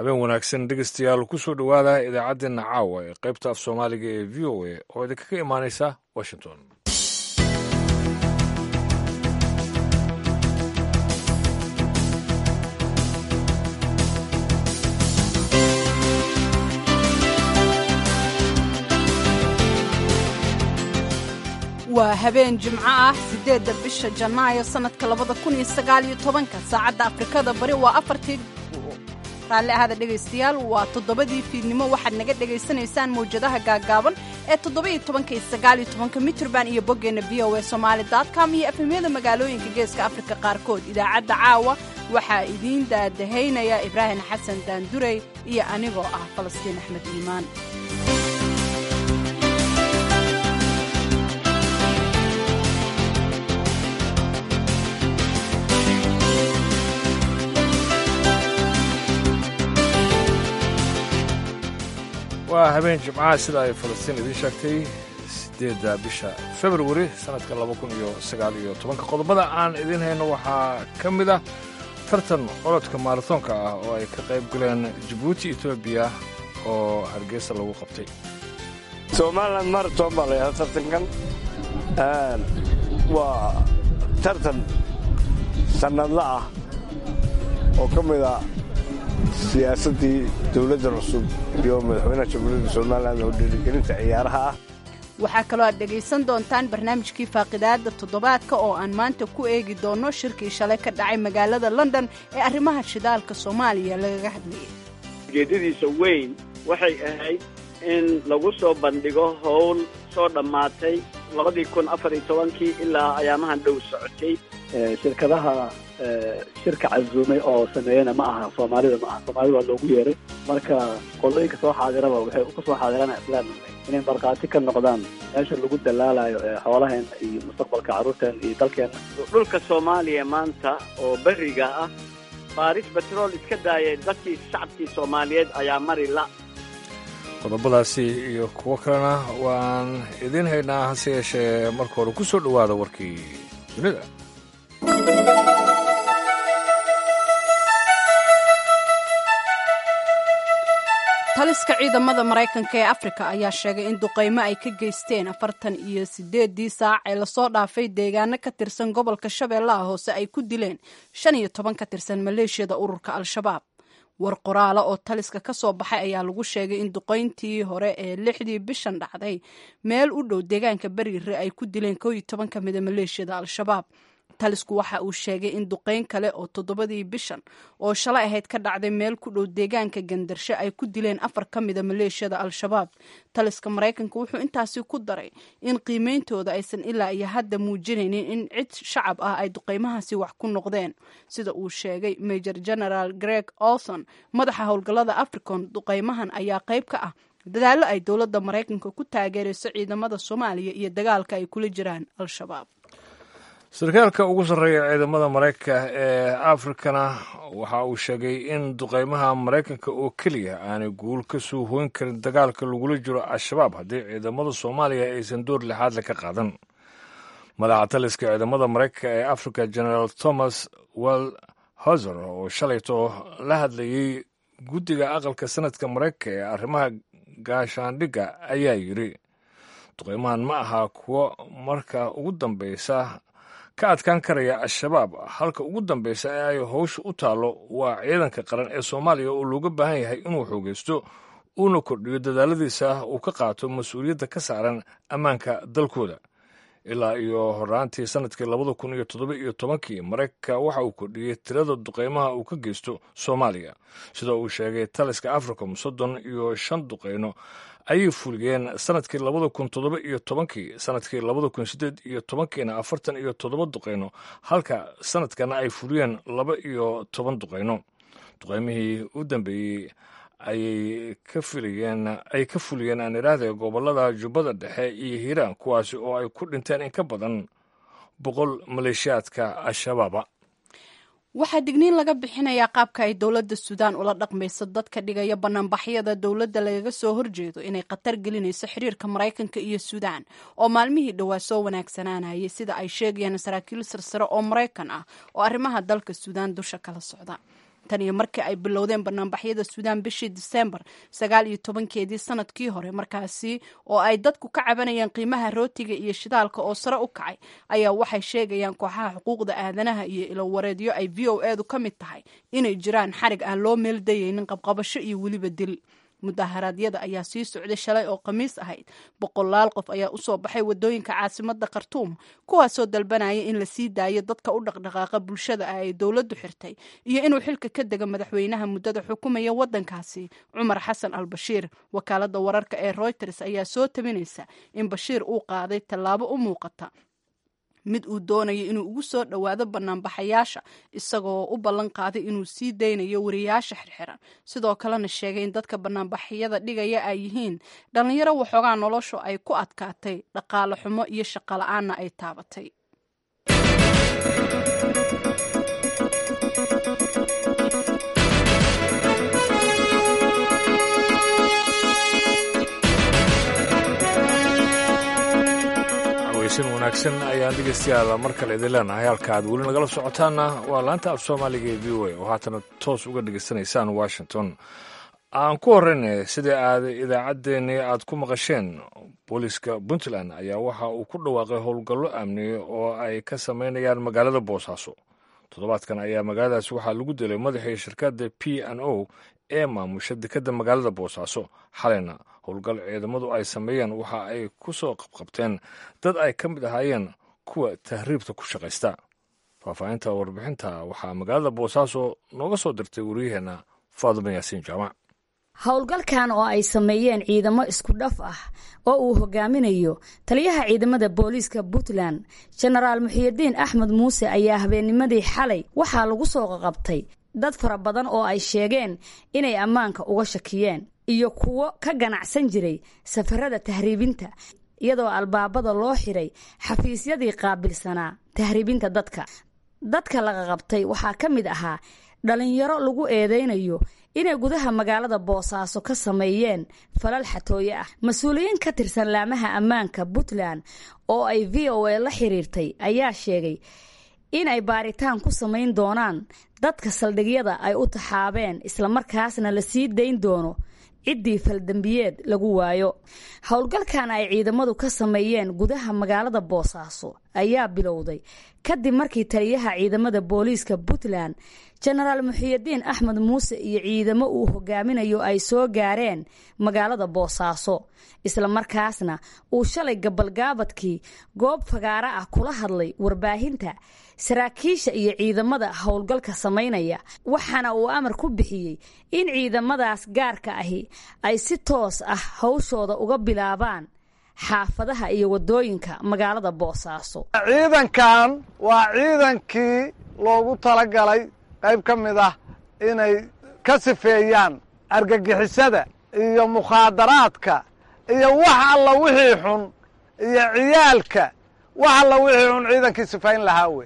habeen wanaagsan dhegeystayaal kusoo dhowaada idaacaddeenna caawa ee qaybta af soomaaliga ee v o a oo idinkaga imaanaysa washington waa habeen jimco ah siddeedda bisha janaayo sannadka labada kun iyo sagaal iyo tobanka saacadda afrikada bari waa afartii raalli ahada dhegaystayaal waa toddobadii fiidnimo waxaad naga dhegaysanaysaan mawjadaha gaaggaaban ee toddoba-iyo tobanka iyo sagaaliyo tobanka mitrban iyo boggeenna v o a somaali com iyo efemyada magaalooyinka geeska afrika qaarkood idaacadda caawa waxaa idiin daadahaynaya ibraahim xasan daandurey iyo anigoo ah falastiin axmed iimaan waa habeen jimcaha sida ay falastiin idiin sheegtay siddeedda bisha februari sannadka laba kun iyo sagaal iyo tobanka qodobada aan idiin hayno waxaa ka mid ah tartan orodka maaratoonka ah oo ay ka qayb galeen jabuuti etoobiya oo hargeysa lagu qabtay somalilan maraton baa la yidhahda tartankan waa tartan sannadla ah oo ka mid a siyaasaddii dowladda cusub iyo madaxweynaha jamhuuriyadda somalilan oo dhiirigelinta ciyaaraha ah waxaa kaloo aad dhegaysan doontaan barnaamijkii faaqidaadda toddobaadka oo aan maanta ku eegi doonno shirkii shalay ka dhacay magaalada london ee arrimaha shidaalka soomaaliya lagaga hadlayay ujeeddadiisa weyn waxay ahayd in lagu soo bandhigo howl soo dhammaatay labadii kun afar iyo tobankii ilaa ayaamahan dhow socotay shirkadaha shirka casuumay oo sameeyana ma aha soomaalida ma aha soomaalida waa loogu yeeray marka qolooyinka soo xaadiraba waxay ka soo xaadirana islaan inay markhaati ka noqdaan meesha lagu dalaalayo xoolaheena iyo mustaqbalka carruurteena iyo dalkeena dhulka soomaaliya maanta oo beriga ah baaris betrool iska daayay dadkii shacabkii soomaaliyeed ayaa mari la qodobadaasi iyo kuwo kalena waan idiin haynaa hase yeeshee marka hore ku soo dhowaada warkii dunida taliska ciidamada maraykanka ee afrika ayaa sheegay in duqaymo ay ka geysteen afartan iyo sideedii saac ee lasoo dhaafay deegaano ka tirsan gobolka shabeellaha hoose ay ku dileen shan iyo toban ka tirsan maleeshiyada ururka al-shabaab war qoraala oo taliska ka soo baxay ayaa lagu sheegay in duqayntii hore ee lixdii bishan dhacday meel u dhow deegaanka beriire ay ku dileen koo iyo toban ka mida maleeshiyada al-shabaab talisku waxa uu sheegay in duqayn kale oo toddobadii bishan oo shalay ahayd ka dhacday meel ku dhow deegaanka gandarsho ay ku dileen afar ka mida maleeshiyada al-shabaab taliska maraykanka wuxuu intaasi ku daray in qiimeyntooda aysan ilaa iyo hadda muujinaynin in cid shacab ah ay duqaymahaasi wax ku noqdeen sida uu sheegay major general greg olson madaxa howlgallada africon duqaymahan ayaa qayb ka ah dadaallo ay dowladda maraykanka ku taageerayso ciidamada soomaaliya iyo dagaalka ay kula jiraan al-shabaab sarkaalka ugu sarreeya ciidamada maraykanka ee afrikana waxa uu sheegay in duqaymaha maraykanka oo keliya aanay guul ka soo hoyn karin dagaalka lagula jiro al-shabaab haddii ciidamada soomaaliya aysan door lixaadle ka qaadan madaxa taliska ciidamada maraykanka ee africa generaal thomas well hoser oo shalayto la hadlayey guddiga aqalka sanadka maraykanka ee arrimaha gaashaandhigga ayaa yidri duqaymahan ma aha kuwo marka ugu dambeysa ka adkaan karaya al-shabaab halka ugu dambeysa ee ay howsha u taallo waa ciidanka qaran ee soomaaliya oo looga baahan yahay inuu xoogaysto uuna kordhiyo dadaaladiisa uu ka qaato mas-uuliyadda ka saaran ammaanka dalkooda ilaa iyo horaantii sannadkii labada kun iyo toddoba iyo tobankii maraykanka waxa uu kordhiyey tirada duqaymaha uu ka geysto soomaaliya sida uu sheegay taliska africom soddon iyo shan duqayno ayay fuliyeen sanadkii labada kun toddoba iyo tobankii sanadkii labada kun siddeed iyo tobankiina afartan iyo toddoba duqayno halka sanadkana ay fuliyeen laba iyo toban duqayno duqaymihii u dambeeyey ayay ka filayeen ay ka fuliyeen aan idhaahda gobollada jubbada dhexe iyo hiiraan kuwaasi oo ay ku dhinteen in ka badan boqol maleeshiyaadka al-shabaaba waxaa digniin laga bixinayaa qaabka ay dowladda suudaan ula dhaqmayso dadka dhigaya banaanbaxyada dowladda lagaga soo horjeedo inay khatar gelinayso xiriirka maraykanka iyo suudaan oo maalmihii dhowaa soo wanaagsanaanayay sida ay sheegayaan saraakiil sarsare oo maraykan ah oo arrimaha dalka suudaan dusha kala socda tan iyo markii ay bilowdeen banaanbaxyada suudaan bishii disembar sagaal iyo tobankeedii sanadkii hore markaasi oo ay dadku ka cabanayeen qiimaha rootiga iyo shidaalka oo sare u kacay ayaa waxay sheegayaan kooxaha xuquuqda aadanaha iyo ilowareedyo ay v o edu ka mid tahay inay jiraan xarig aan loo meeldayaynin qabqabasho iyo weliba dil mudaharaadyada ayaa sii socday shalay oo khamiis ahayd boqolaal qof ayaa usoo baxay wadooyinka caasimada khartuum kuwaasoo dalbanaya in la sii daayo dadka u dhaqdhaqaaqa bulshada ah ay dowladdu xirtay iyo inuu xilka ka dega madaxweynaha muddada xukumaya wadankaasi cumar xasan al bashiir wakaalada wararka ee reuters ayaa soo tabinaysa in bashiir uu qaaday tallaabo u muuqata mid uu doonayo inuu ugu soo dhowaado banaanbaxayaasha isagoo u ballan qaaday inuu sii daynayo wariyaasha xirxiran sidoo kalena sheegay in dadka banaanbaxyada dhigaya ay yihiin dhallinyaro waxoogaa noloshu ay ku adkaatay dhaqaale xumo iyo shaqo la-aanna ay taabatay weysan wanaagsan ayaan dhegeystayaal mar kale idin leenahay halka aad weli nagala socotaanna waa laanta af soomaaliga ee v o a oo haatana toos uga dhegeysanaysaan washington aan ku horeyna sidai aad idaacaddeenii aad ku maqasheen booliiska puntland ayaa waxa uu ku dhawaaqay howlgallo amni oo ay ka sameynayaan magaalada boosaaso toddobaadkan ayaa magaaladaas waxaa lagu dilay madaxii shirkadda p n o ee maamusha dekadda magaalada boosaaso xalayna howlgal ciidamadu ay sameeyeen waxa ay ku soo qabqabteen dad ay ka mid ahaayeen kuwa tahriibta ku shaqaysta faahfaahinta warbixinta waxaa magaalada boosaaso nooga soo dirtay wariyaheenna faaduma yaasiin jaamac howlgalkan oo ay sameeyeen ciidamo isku dhaf ah oo uu hogaaminayo taliyaha ciidamada booliiska puntland jenaraal muxiyidiin axmed muuse ayaa habeennimadii xalay waxaa lagu soo qaqabtay dad fara badan oo ay sheegeen inay ammaanka uga shakiyeen iyo kuwo ka ganacsan jiray safarada tahriibinta iyadoo albaabada loo xiray xafiisyadii qaabilsanaa tahriibinta dadka dadka laga qabtay waxaa ka mid ahaa dhalinyaro lagu eedeynayo inay gudaha magaalada boosaaso ka sameeyeen falal xatooye ah mas-uuliyiin ka tirsan laamaha ammaanka puntland oo ay v o a la xiriirtay ayaa sheegay in ay baaritaan ku samayn doonaan dadka saldhigyada ay u taxaabeen islamarkaasna la sii dayn doono ciddii faldembiyeed lagu waayo howlgalkan ay ciidamadu ka sameeyeen gudaha magaalada boosaaso ayaa bilowday kadib markii taliyaha ciidamada booliiska puntland jenaraal muxiyidiin axmed muuse iyo ciidamo uu hogaaminayo ay soo gaareen magaalada boosaaso islamarkaasna uu shalay gabalgaabadkii goob fagaaro ah kula hadlay warbaahinta saraakiisha iyo ciidamada howlgalka samaynaya waxaana uu amar ku bixiyey in ciidamadaas gaarka ahi ay si toos ah hawshooda uga bilaabaan xaafadaha iyo wadooyinka magaalada boosaaso ciidankan waa ciidankii loogu talagalay qayb ka mid ah inay ka sifeeyaan argagixisada iyo mukhaadaraadka iyo wax alla wixii xun iyo ciyaalka wax alla wixii xun ciidankii sifayn lahaa wey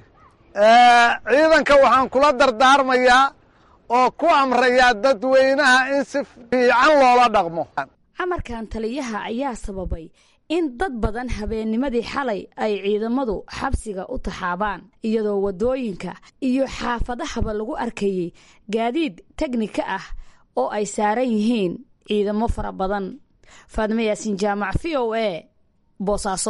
ciidanka waxaan kula dardaarmayaa oo ku amrayaa dadweynaha in si fiican loola dhaqmo amarkan taliyaha ayaa sababay in dad badan habeennimadii xalay ay ciidamadu xabsiga u taxaabaan iyadoo waddooyinka iyo xaafadahaba lagu arkayey gaadiid tegnika ah oo ay saaran yihiin ciidamo fara badan faadime yaasiin jaamac v o a boosaaso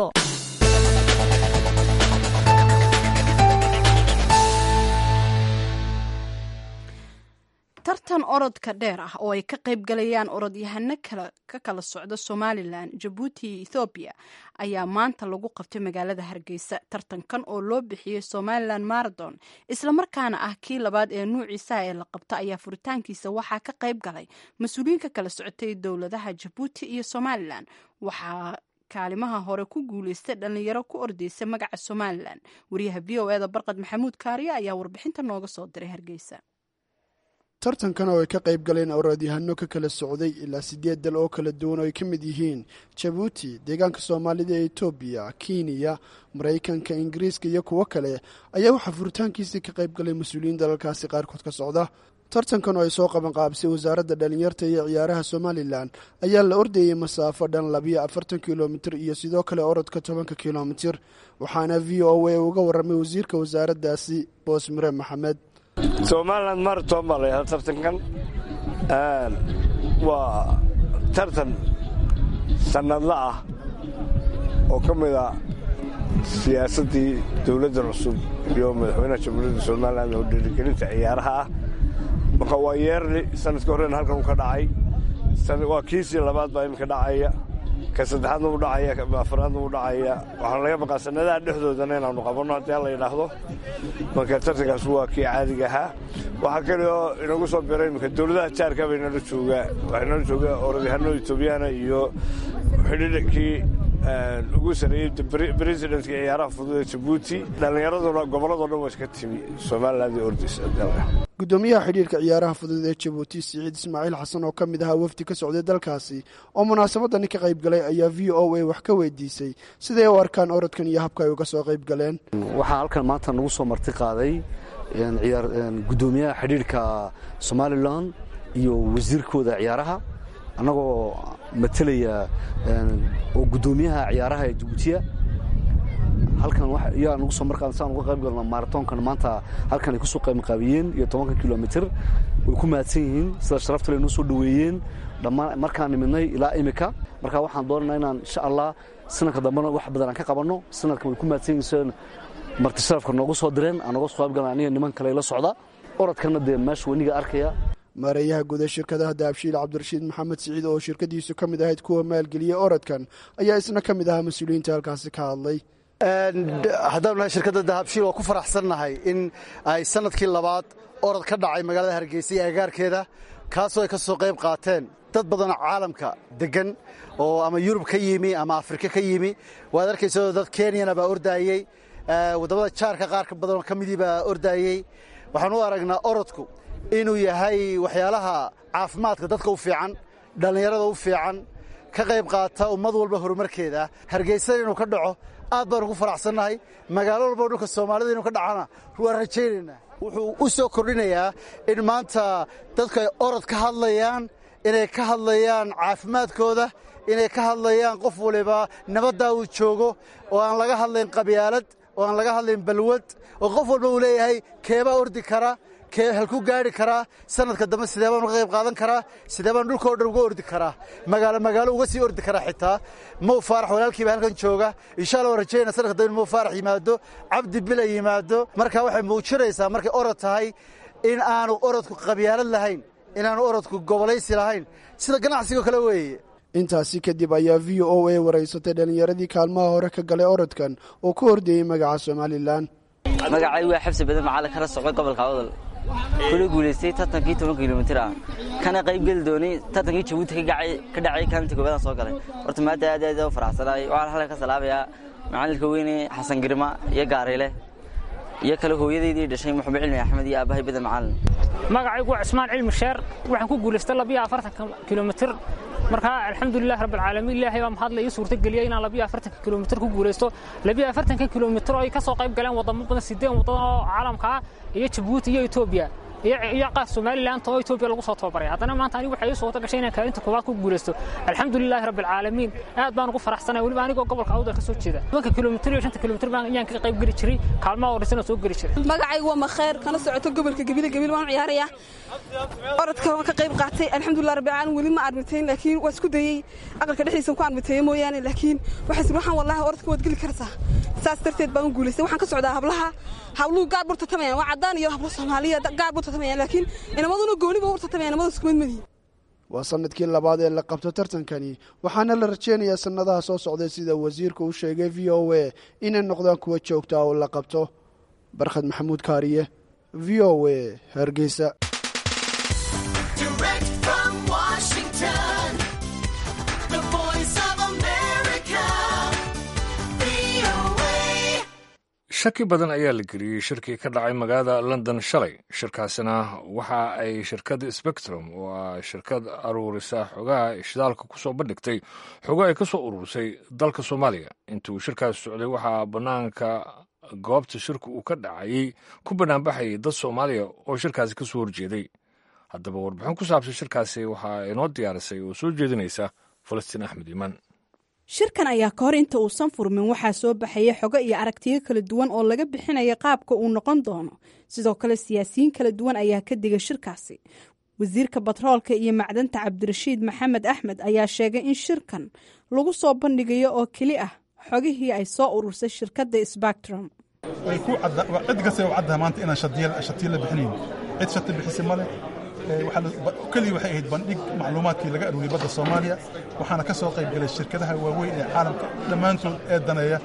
tartan orodka dheer ah oo ay ka qayb galayaan orodyahano ka kala socda somalilan jabuuti iyo ethoobiya ayaa maanta lagu qabtay magaalada hargeysa tartankan oo loo bixiyey somalilan marathon islamarkaana ah kii labaad ee nuuciisa ee la qabta ayaa furitaankiisa waxaa ka qayb galay mas-uuliyiin ka kala socotay dowladaha jabuuti iyo somalilan waxaa kaalimaha hore ku guuleystay dhallinyaro ku ordeysa magaca somalilan wariyaha v o eda barqad maxamuud kaariye ayaa warbixinta nooga soo diray hargeysa tartankan oo ay ka qayb galeen orodyahano ka kala socday ilaa siddeed dal oo kala duwan oo ay ka mid yihiin jabuuti deegaanka soomaalida ee etoobiya kenya maraykanka ingiriiska iyo kuwo kale ayaa waxaa furitaankiisii ka qayb galay mas-uuliyiin dalalkaasi qaarkood ka socda tartankan oo ay soo qabanqaabisay wasaaradda dhalinyarta iyo ciyaaraha somalilan ayaa la ordayey masaafo dhan labiyo afartan kilomitir iyo sidoo kale orodka tobanka kilomitir waxaana v o a uga warramay wasiirka wasaaraddaasi boos mire maxamed somalilan maraton baa la yidhahda tartankan waa tartan sannadla ah oo ka mid a siyaasaddii dowladda cusub iyo madaxweynaha jamhuuriyadda somalilan oo dhiirigelinta ciyaaraha ah marka waa yeerli sanadka horena halkan uu ka dhacay waa kiisii labaad baa iminka dhacaya ka saddexaadna uu dhacaya ka afaraadna uu dhacaya waxaan laga baqaa sannadaha dhexdoodana inaannu qabanno haddii alla yidhaahdo marka tartankaas waa kii caadiga ahaa waxaa kale oo inagu soo biray iminka dowladaha jaarka bay nala joogaa waxaa nala joogaa orodyahanno etoobiyaana iyo xidhiidhkii ugu sareeyey bresidentka ciyaaraha fudud ee jabuuti dhallinyaraduna gobolladoo dhan waa iska timi somaliland iyo ordis guddoomiyaha xidhiirka ciyaaraha fudud ee jabuuti siciid ismaaciil xasan oo ka mid ahaa wafdi ka socday dalkaasi oo munaasabadani ka qayb galay ayaa v o a wax ka weydiisay siday u arkaan orodkan iyo habka ay uga soo qayb galeen waxaa halkan maanta nagu soo marti qaaday guddoomiyaha xidhiirka somalilan iyo wasiirkooda ciyaaraha annagoo matelaya oo guddoomiyaha ciyaaraha ee jabuutiya halkan yaa nagu soo marqaa saan uga qayb galno maratoonkan maanta halkan ay kusoo qaybqaabiyeen iyo tobanka kilomitr way ku mahadsan yihiin sida sharafta le noo soo dhoweeyeen dhammaan markaan nimidnay ilaa imika marka waxaan doonanaa inaan insha allah sanadka dambena wax badan aan ka qabanno sanadkan way ku mahadsan yihiin sida marti sharafka noogu soo direen aan nooga soo qayb galna aniga niman kale la socda orodkana dee meesha weniga arkaya maareeyaha guud ee shirkadaha daabshiil cabdirashiid maxamed siciid oo shirkadiisu ka mid ahayd kuwa maalgeliyey orodkan ayaa isna ka mid ahaa mas-uuliyiinta halkaasi ka hadlay haddaanu nahay shirkadda dahabshiil waa ku faraxsannahay in ay sanadkii labaad orod ka dhacay magaalada hargeysa iyo agaarkeeda kaasoo ay ka soo qayb qaateen dad badanoo caalamka deggan oo ama yurub ka yimi ama afrika ka yimi waad arkayso dad kenyana baa ordaayey waddamada jaarka qaarka badanoo ka midii baa ordaayey waxaan u aragnaa orodku inuu yahay waxyaalaha caafimaadka dadka u fiican dhallinyarada u fiican ka qayb qaata ummad walba horumarkeeda hargeysada inuu ka dhaco aad baanu ku faraxsannahay magaalo walbao dhulka soomaalida inuu ka dhacana waan rajaynaynaa wuxuu u soo kordhinayaa in maanta dadku ay orod ka hadlayaan inay ka hadlayaan caafimaadkooda inay ka hadlayaan qof waliba nabaddaa uu joogo oo aan laga hadlayn qabyaalad oo aan laga hadlayn balwad oo qof walba uu leeyahay keebaa ordi kara kee halku gaari karaa sanadka dambe sidee baan uga qayb qaadan karaa sidee baan dhulka oo dhan uga ordi karaa magaalo magaalo uga sii ordi karaa xitaa mow faarax walaalkiiba halkan jooga insha allah waan rajaynaa sanadka dambe mow faarax yimaado cabdi bila yimaado marka waxay muujinaysaa markay orod tahay in aanu orodku qabyaalad lahayn inaanu orodku gobolaysi lahayn sida ganacsigoo kale weeye intaasi kadib ayaa v o a waraysatay dhallinyaradii kaalmaha hore ka galay orodkan oo ku hordeeyey magaca somalilan magacay waa xabsi badan macalin kala socday gobolka awdal kula guulaystay tartankii toban kilomitir ah kana qayb geli doonay tartankii jabuuti ka dhacay kaalinta koobaadaan soo galay horta maadda aad aad u faraxsanaay waxaan halkan ka salaabayaa macalinka weyne xasan girma iyo gaarayle iyo kale hooyadeydii dhashay maxamed cilmi axmed iyo aabbahay badan macalin magacaygu waa cismaan cilmi sheer waxaan ku guulaystay labiyo afartan kilomitir markaa alxamdulilah rabbilcaalamiin ilaahay baa mahadla ii suurtageliyay inaan labiyo afartanka kilomitir ku guulaysto labiyo afartanka kilomitir oo ay ka soo qayb galeen wadamo badan sideen waddan oo caalamka ah iyo jabuuti iyo etoobiya iyo qaar somaliland oo etoobiya lagu soo tababaray haddana maanta anigu waxay ii suurta gashay inaan kaalinta koowaad ku guulaysto alxamdulilaahi rabbilcaalamiin aad baan ugu faraxsanay weliba anigoo gobolka awdal ka soo jeeda tobanka kilomitir iyo shanta kilomitir baan ayaan ka qayb geli jiray kaalmaha horreysana soo geli jiray magacaygu waa makheer kana socoto gobolka gabile gabil waan ciyaaraya orodka waan ka qayb qaatay alxamdulilah rabbilcaalamiin weli ma armitayn laakiin waa isku dayey aqalka dhexdiisa ku armiteeye mooyaane laakiin waxaas waxaan wallahi orodka waad geli kartaa saas darteed baan u guulaystay waxaan ka socdaa hablaha habluhu gaar bur tartamayaan waa caddaan iyo hablo soomaaliya gaar bur tartamayaan laakiin inamaduna gooniba ur tartamayaan inamadu isku mid madihin waa sanadkii labaad ee la qabto tartankani waxaana la rajeynayaa sannadaha soo socday sida wasiirku u sheegay v o a inay noqdaan kuwa joogta oo la qabto barkhad maxamuud kaariye v o a hargeysa shaki badan ayaa la geliyey shirkii ka dhacay magaalada london shalay shirkaasina waxa ay shirkadda spectrum oo ah shirkad aruurisa xogaha ishidaalka ku soo bandhigtay xogo ay ka soo ururisay dalka soomaaliya intii uu shirkaas socday waxaa bannaanka goobta shirku uu ka dhacayey ku banaanbaxayay dad soomaaliya oo shirkaasi ka soo horjeeday haddaba warbixin ku saabsan shirkaasi waxaa inoo diyaarisay oo soo jeedinaysa falastiin axmed iimaan shirkan ayaa ka hor inta uusan furmin waxaa soo baxaya xogo iyo aragtiyo kala duwan oo laga bixinaya qaabka uu noqon doono sidoo kale siyaasiyiin kala duwan ayaa ka digay shirkaasi wasiirka batroolka iyo macdanta cabdirashiid maxamed axmed ayaa sheegay in shirkan lagu soo bandhigayo oo keli ah xogihii ay soo urursay shirkadda sbactrum cid kasta u caddaha maanta inaan shatiyo la bixinayn cid shati bixisa male keliya waxay ahayd bandhig macluumaadkii laga aruuriyay badda soomaaliya waxaana ka soo qayb galay shirkadaha waaweyn ee caalamka dhammaantood ee daneeya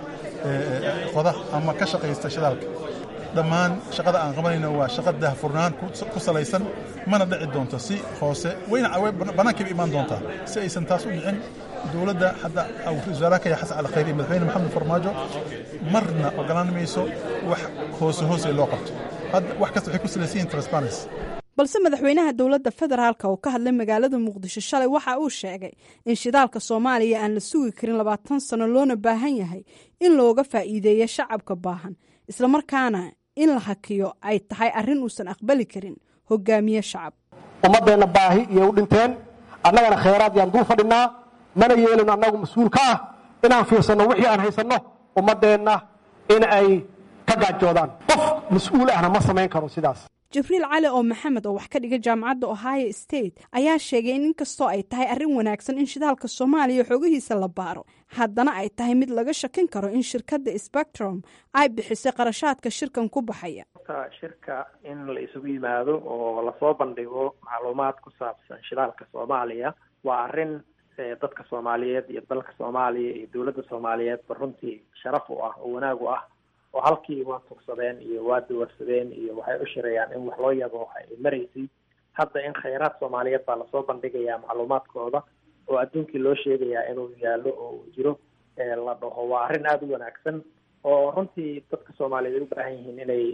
qoda ama ka shaqaysta shidaalka dhammaan shaqada aan qabanayno waa shaqa daahfurnaan ku salaysan mana dhici doonto si hoose wayna bannaankayba imaan doontaa si aysan taas u dhicin dowladda hadda wasaaraha kaya xasan cali khayr iyo madaxweyne maxamed farmaajo marna ogolaan mayso wax hoose hoose loo qabto wax kasta waxay ku salaysan yihin transparency balse madaxweynaha dowladda federaalk oo ka hadlay magaalada muqdisho shalay waxa uu sheegay in shidaalka soomaaliya aan la sugi karin labaatan sano loona baahan yahay in looga faa'iideeyo shacabka baahan islamarkaana in la hakiyo ay tahay arrin uusan aqbali karin hogaamiye shacab ummaddeenna baahi iyo u dhinteen annagana khayraad yaan dul fadhinaa mana yeelino annagu mas-uul ka ah inaan fiirsanno wixii aan haysanno ummaddeenna in ay ka gaajoodaan qof mas-uul ahna ma samayn karo sidaas jibriil cali oo maxamed oo wax ka dhiga jaamacadda ohio state ayaa sheegay in inkastoo ay tahay arrin wanaagsan in shidaalka soomaaliya xoogihiisa la baaro haddana ay tahay mid laga shakin karo in shirkadda spectrum ay bixisay qarashaadka shirkan ku baxaya shirka in la isugu yimaado oo lasoo bandhigo macluumaad ku saabsan shidaalka soomaaliya waa arrin dadka soomaaliyeed iyo dalka soomaaliya iyo dowladda soomaaliyeedba runtii sharaf u ah oo wanaag u ah oo halkii waa tugsadeen iyo waa dawarsadeen iyo waxay u shirayaan in wax loo yabo ay maraysay hadda in khayraad soomaaliyeed baa lasoo bandhigayaa macluumaadkooda oo adduunkii loo sheegayaa inuu yaallo oo uu jiro la dhaho waa arrin aada u wanaagsan oo runtii dadka soomaaliyeed ay u baahan yihiin inay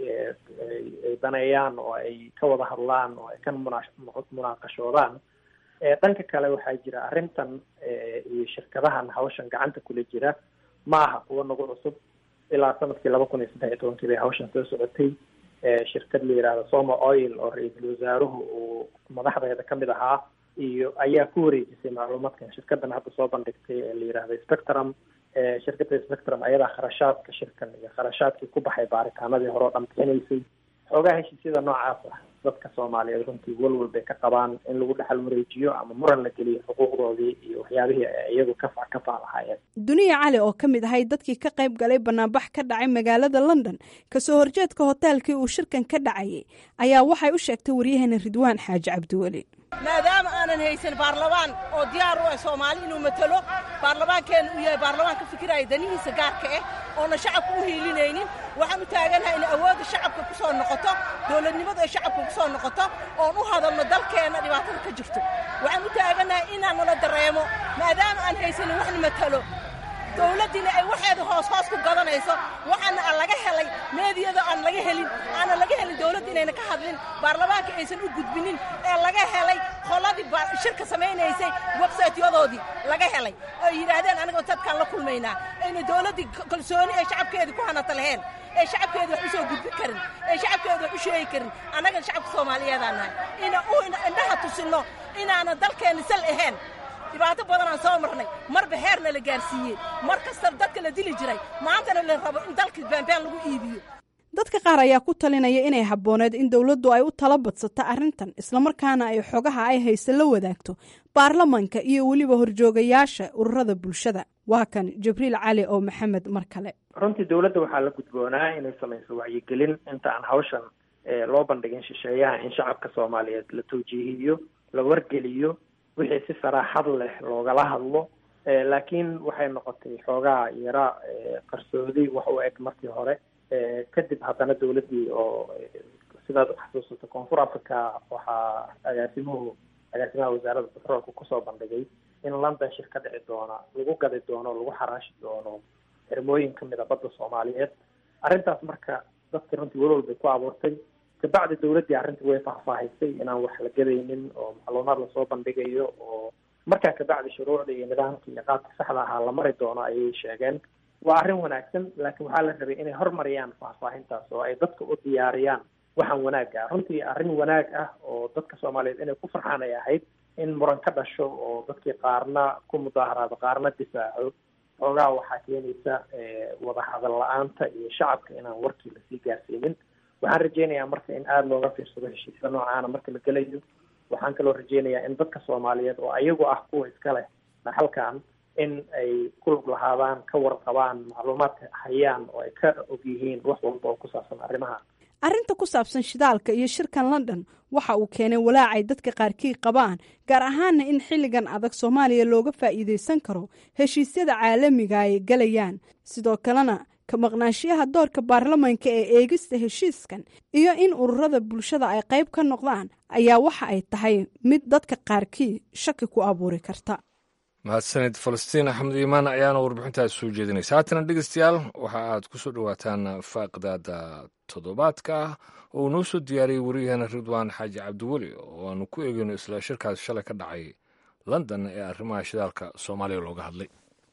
ay daneeyaan oo ay ka wada hadlaan oo ay ka munaaqashoodaan dhanka kale waxaa jira arrintan iyo shirkadahan hawshan gacanta kula jira ma aha kuwa nagu cusub ilaa sanadkii laba kun iyo saddex iyo tobankii bay hawshan soo socotay shirkad la yidhaahdo soma oil oo ra-iisul wasaaruhu uu madaxdeeda ka mid ahaa iyo ayaa ku wareejisay macluumaadkan shirkadan hadda soo bandhigtay ee la yidhaahdo spectrum shirkadda spectrum ayadaa kharashaadka shirkan iyo kharashaadkii ku baxay baaritaanadii hore oo dhan bixinaysay xoogaa heshiisyada noocaas ah dadka soomaaliyeed runtii walwal bay ka qabaan in lagu dhexal wareejiyo ama muran la geliyo xuquuqdoodii iyo waxyaabihii ay iyagu kafa ka faalahaayeen duniya cali oo ka mid ahay dadkii ka qayb galay banaanbax ka dhacay magaalada london kasoo horjeedka hoteelkii uu shirkan ka dhacayay ayaa waxay u sheegtay waryaheena ridwaan xaaji cabdiweli maadaama aanan haysan baarlamaan oo diyaar u ah soomaali inuu matalo baarlamaankeenna uu yahay baarlamaan ka fikiraya danihiisa gaarka ah oona shacabka u hiilinaynin waxaan u taaganahay in awoodda shacabka ku soo noqoto dowladnimadu ay shacabka ku soo noqoto oon u hadalno dalkeenna dhibaatada ka jirto waxaan u taaganahay inaan nala dareemo maadaama aan haysanin waxna matalo dowladdiina ay waxeeda hoos hoos ku gadanayso waxaana aan laga helay meediyada aan laga helin aanan laga helin dowladda inayna ka hadlin baarlamaanka aysan u gudbinin ee laga helay qoladii shirka samaynaysay websaytyadoodii laga helay oo yidhaahdeen anigoo dadkaan la kulmaynaa ayna dowladdii kalsooni ee shacabkeedii ku hanata laheen ee shacabkeeda wax u soo gudbin karin ee shacabkeeda wax u sheegi karin annagan shacabka soomaaliyeedaan nahay ina u indhaha tusinno inaanan dalkeenna sal ahayn dhibaato badanaan soo marnay marba heerna la gaarsiiyey mar kasta dadka la dili jiray maantana la rabo in dalkii baanbaan lagu iibiyo dadka qaar ayaa ku talinaya inay habbooneed in dowladdu ay u tala badsato arrintan islamarkaana ay xogaha ay haysa la wadaagto baarlamanka iyo weliba horjoogayaasha ururada bulshada waa kan jibriil cali oo maxamed mar kale runtii dowladda waxaa la gudboonaa inay samayso wacyigelin inta aan hawshan loo bandhigin shisheeyaha in shacabka soomaaliyeed la tawjiihiyo la wargeliyo wixii si saraaxad leh loogala hadlo laakiin waxay noqotay xoogaa yara qarsoodi wax u eg markii hore kadib haddana dowladdii oo sidaad xasuusato koonfur africa waxaa agaasimuhu agaasimaha wasaaradda batroolka kusoo bandhigay in london shir ka dhici doona lagu gadi doono lagu xaraashi doono xirmooyin kamid a badda soomaaliyeed arrintaas marka dadka runtii walwal bay ku abuurtay kabacdi dowladdii arrintii way faahfaahisay inaan wax la gadaynin oo macluumaad lasoo bandhigayo oo markaa kabacdi shuruucda iyo nidaamka iyo qaabka saxda ahaa la mari doono ayay sheegeen waa arrin wanaagsan laakiin waxaa la rabay inay hormariyaan faahfaahintaas oo ay dadka u diyaariyaan waxaan wanaag ah runtii arrin wanaag ah oo dadka soomaaliyeed inay ku farxaan ay ahayd in muran ka dhasho oo dadkii qaarna ku mudaaharaado qaarna difaaco xoogaa waxaa keenaysa wada hadal la-aanta iyo shacabka inaan warkii lasii gaarsiinin waxaan rajeynayaa marka in aada looga fiirsado heshiisya noocaana marka la gelayo waxaan kaloo rajeynayaa in dadka soomaaliyeed oo ayagu ah kuwa iska leh dhaxalkan in ay ku lug lahaadaan ka warqabaan macluumaadka hayaan oo ay ka og yihiin wax walba oo ku saabsan arrimaha arrinta ku saabsan shidaalka iyo shirkan london waxa uu keenay walaacay dadka qaarkii qabaan gaar ahaana in xilligan adag soomaaliya looga faa'iidaysan karo heshiisyada caalamiga ay galayaan sidoo kalena ka maqnaanshiyaha doorka baarlamanka ee eegista heshiiskan iyo in ururada bulshada ay qayb ka noqdaan ayaa waxa ay tahay mid dadka qaarkii shaki ku abuuri karta mahadsanid falastiin axmed iimaan ayaana warbixintaas soo jeedinaysa haatana dhegeystayaal waxa aad ku soo dhowaataan faaqidaada toddobaadka ah oo uu noo soo diyaariyey wariyaheena ridwaan xaaji cabdiweli oo aanu ku eegeyno isla shirkaas shalay ka dhacay london ee arrimaha shidaalka soomaaliya looga hadlay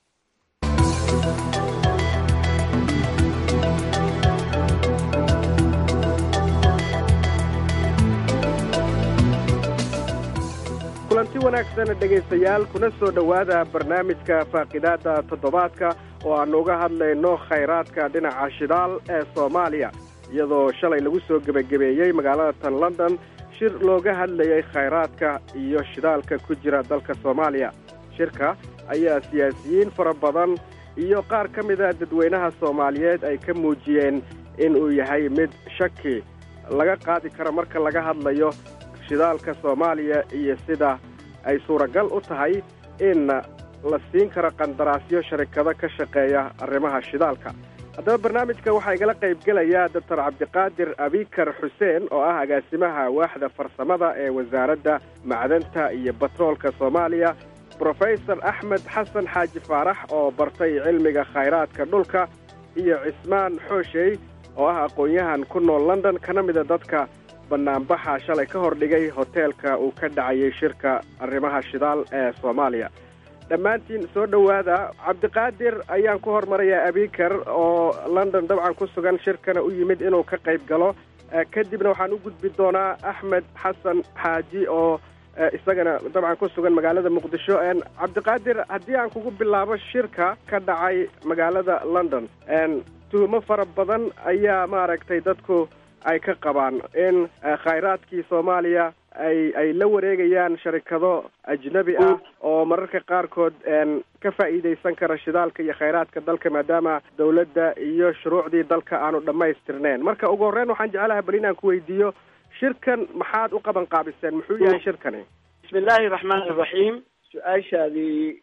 kulanti wanaagsan dhegaystayaal kuna soo dhowaada barnaamijka faaqidaada toddobaadka oo aannu uga hadlayno khayraadka dhinaca shidaal ee soomaaliya iyadoo shalay lagu soo gebagabeeyey magaalada tan london shir looga hadlayay khayraadka iyo shidaalka ku jira dalka soomaaliya shirka ayaa siyaasiyiin fara badan iyo qaar ka mida dadweynaha soomaaliyeed ay ka muujiyeen in uu yahay mid shaki laga qaadi karo marka laga hadlayo shidaalka soomaaliya iyo sida ay suuragal u tahay in la siin karo qandaraasyo sharikado ka shaqeeya arrimaha shidaalka haddaba barnaamijka waxaa igala qaybgelaya doctor cabdiqaadir abikar xuseen oo ah agaasimaha waaxda farsamada ee wasaaradda macdanta iyo batroolka soomaaliya brofesor axmed xasan xaaji faarax oo bartay cilmiga khayraadka dhulka iyo cismaan xooshey oo ah aqoon-yahan ku nool london kana mida dadka banaanbaxa shalay ka hor dhigay hoteelka uu ka dhacayay shirka arrimaha shidaal ee soomaaliya dhammaantiin soo dhowaada cabdiqaadir ayaan ku hormarayaa abikar oo london dabcan ku sugan shirkana u yimid inuu ka qayb galo kadibna waxaan u gudbi doonaa axmed xasan xaaji oo isagana dabcan ku sugan magaalada muqdisho cabdiqaadir haddii aan kugu bilaabo shirka ka dhacay magaalada london tuhumo fara badan ayaa maaragtay dadku ay ka qabaan in khayraadkii soomaaliya ay ay la wareegayaan sharikado ajnabi ah oo mararka qaarkood ka faa'iidaysan kara shidaalka iyo khayraadka dalka maadaama dawladda iyo shuruucdii dalka aanu dhammaystirneen marka ugu horreyn waxaan jeclahay bal inaan ku weydiiyo shirkan maxaad u qaban qaabiseen muxuu yahay shirkani bismi illaahi raxmaan iraxiim su-aashaadii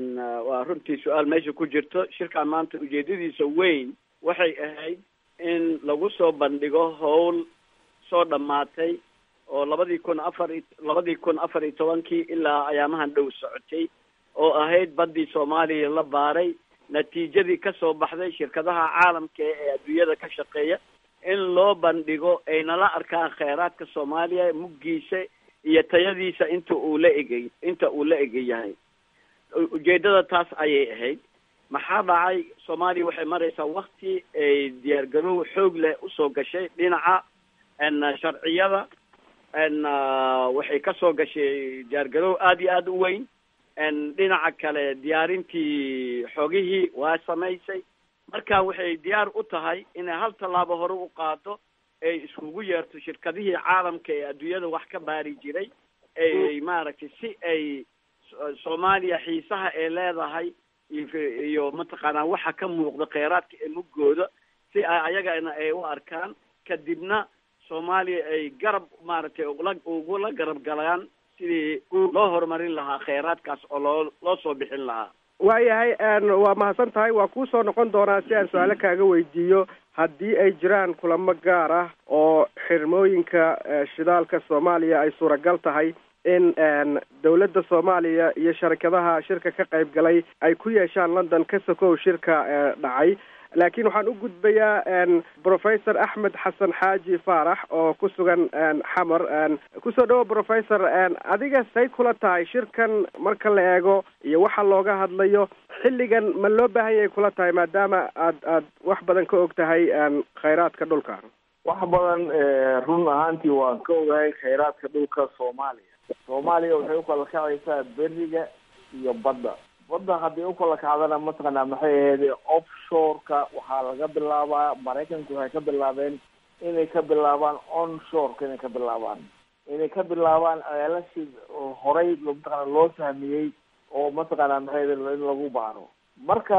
waa runtii su-aal meesha ku jirto shirkan maanta ujeedadiisa weyn waxay ahayd in lagu soo bandhigo howl soo dhammaatay oo labadii kun afar i labadii kun afar iyo tobankii ilaa ayaamahan dhow socotay oo ahayd baddii soomaaliya la baaray natiijadii ka soo baxday shirkadaha caalamka ee adduunyada ka shaqeeya in loo bandhigo ayna la arkaan kheyraadka soomaaliya muggiisa iyo tayadiisa inta uu la egay inta uu la ega yahay ujeedada taas ayay ahayd maxaa dhacay soomaaliya waxay maraysaa wakti ay diyaargarow xoog leh usoo gashay dhinaca n sharciyada n waxay kasoo gashay diyaargarow aada iyo aada u weyn n dhinaca kale diyaarintii xogihii waa samaysay marka waxay diyaar u tahay inay hal tallaabo hore u qaado ay iskugu yeerto shirkadihii caalamka ee adduunyada wax ka baari jiray ay maaragtay si ay soomaaliya xiisaha ay leedahay iyo mataqaanaa waxa ka muuqda kheyraadka ee muggooda si ay ayagana ay u arkaan kadibna soomaaliya ay garab maaragtay ula ugula garab galaan sidii loo horumarin lahaa kheyraadkaas oo loo loo soo bixin lahaa waayahay waa mahadsan tahay waa kuu soo noqon doonaa si aan su-aalo kaaga weydiiyo haddii ay jiraan kulamo gaar ah oo xirmooyinka shidaalka soomaaliya ay suuragal tahay in dawladda soomaaliya iyo sharikadaha shirka ka qayb galay ay ku yeeshaan london ka sokow shirka dhacay laakiin waxaan u gudbayaa professor axmed xasan xaaji faarax oo ku sugan xamar kusoo dhawo professor adiga say kula tahay shirkan marka la eego iyo waxa looga hadlayo xilligan ma loo baahan yahay kula tahay maadaama aad aad wax badan ka og tahay khayraadka dhulka wax badan run ahaantii waan ka ogahay khayraadka dhulka soomaaliya soomaaliya waxay u kala kacaysaa beriga iyo badda badda haddii u kala kacdana mataqaanaa maxay ahayd offshoreka waxaa laga bilaabaa maraykanku waxay ka bilaabeen inay ka bilaabaan onshoreka inay ka bilaabaan inay ka bilaabaan ceelashii horey mataqaana loo fahmiyey oo mataqaanaa maxay ahayd in lagu baaro marka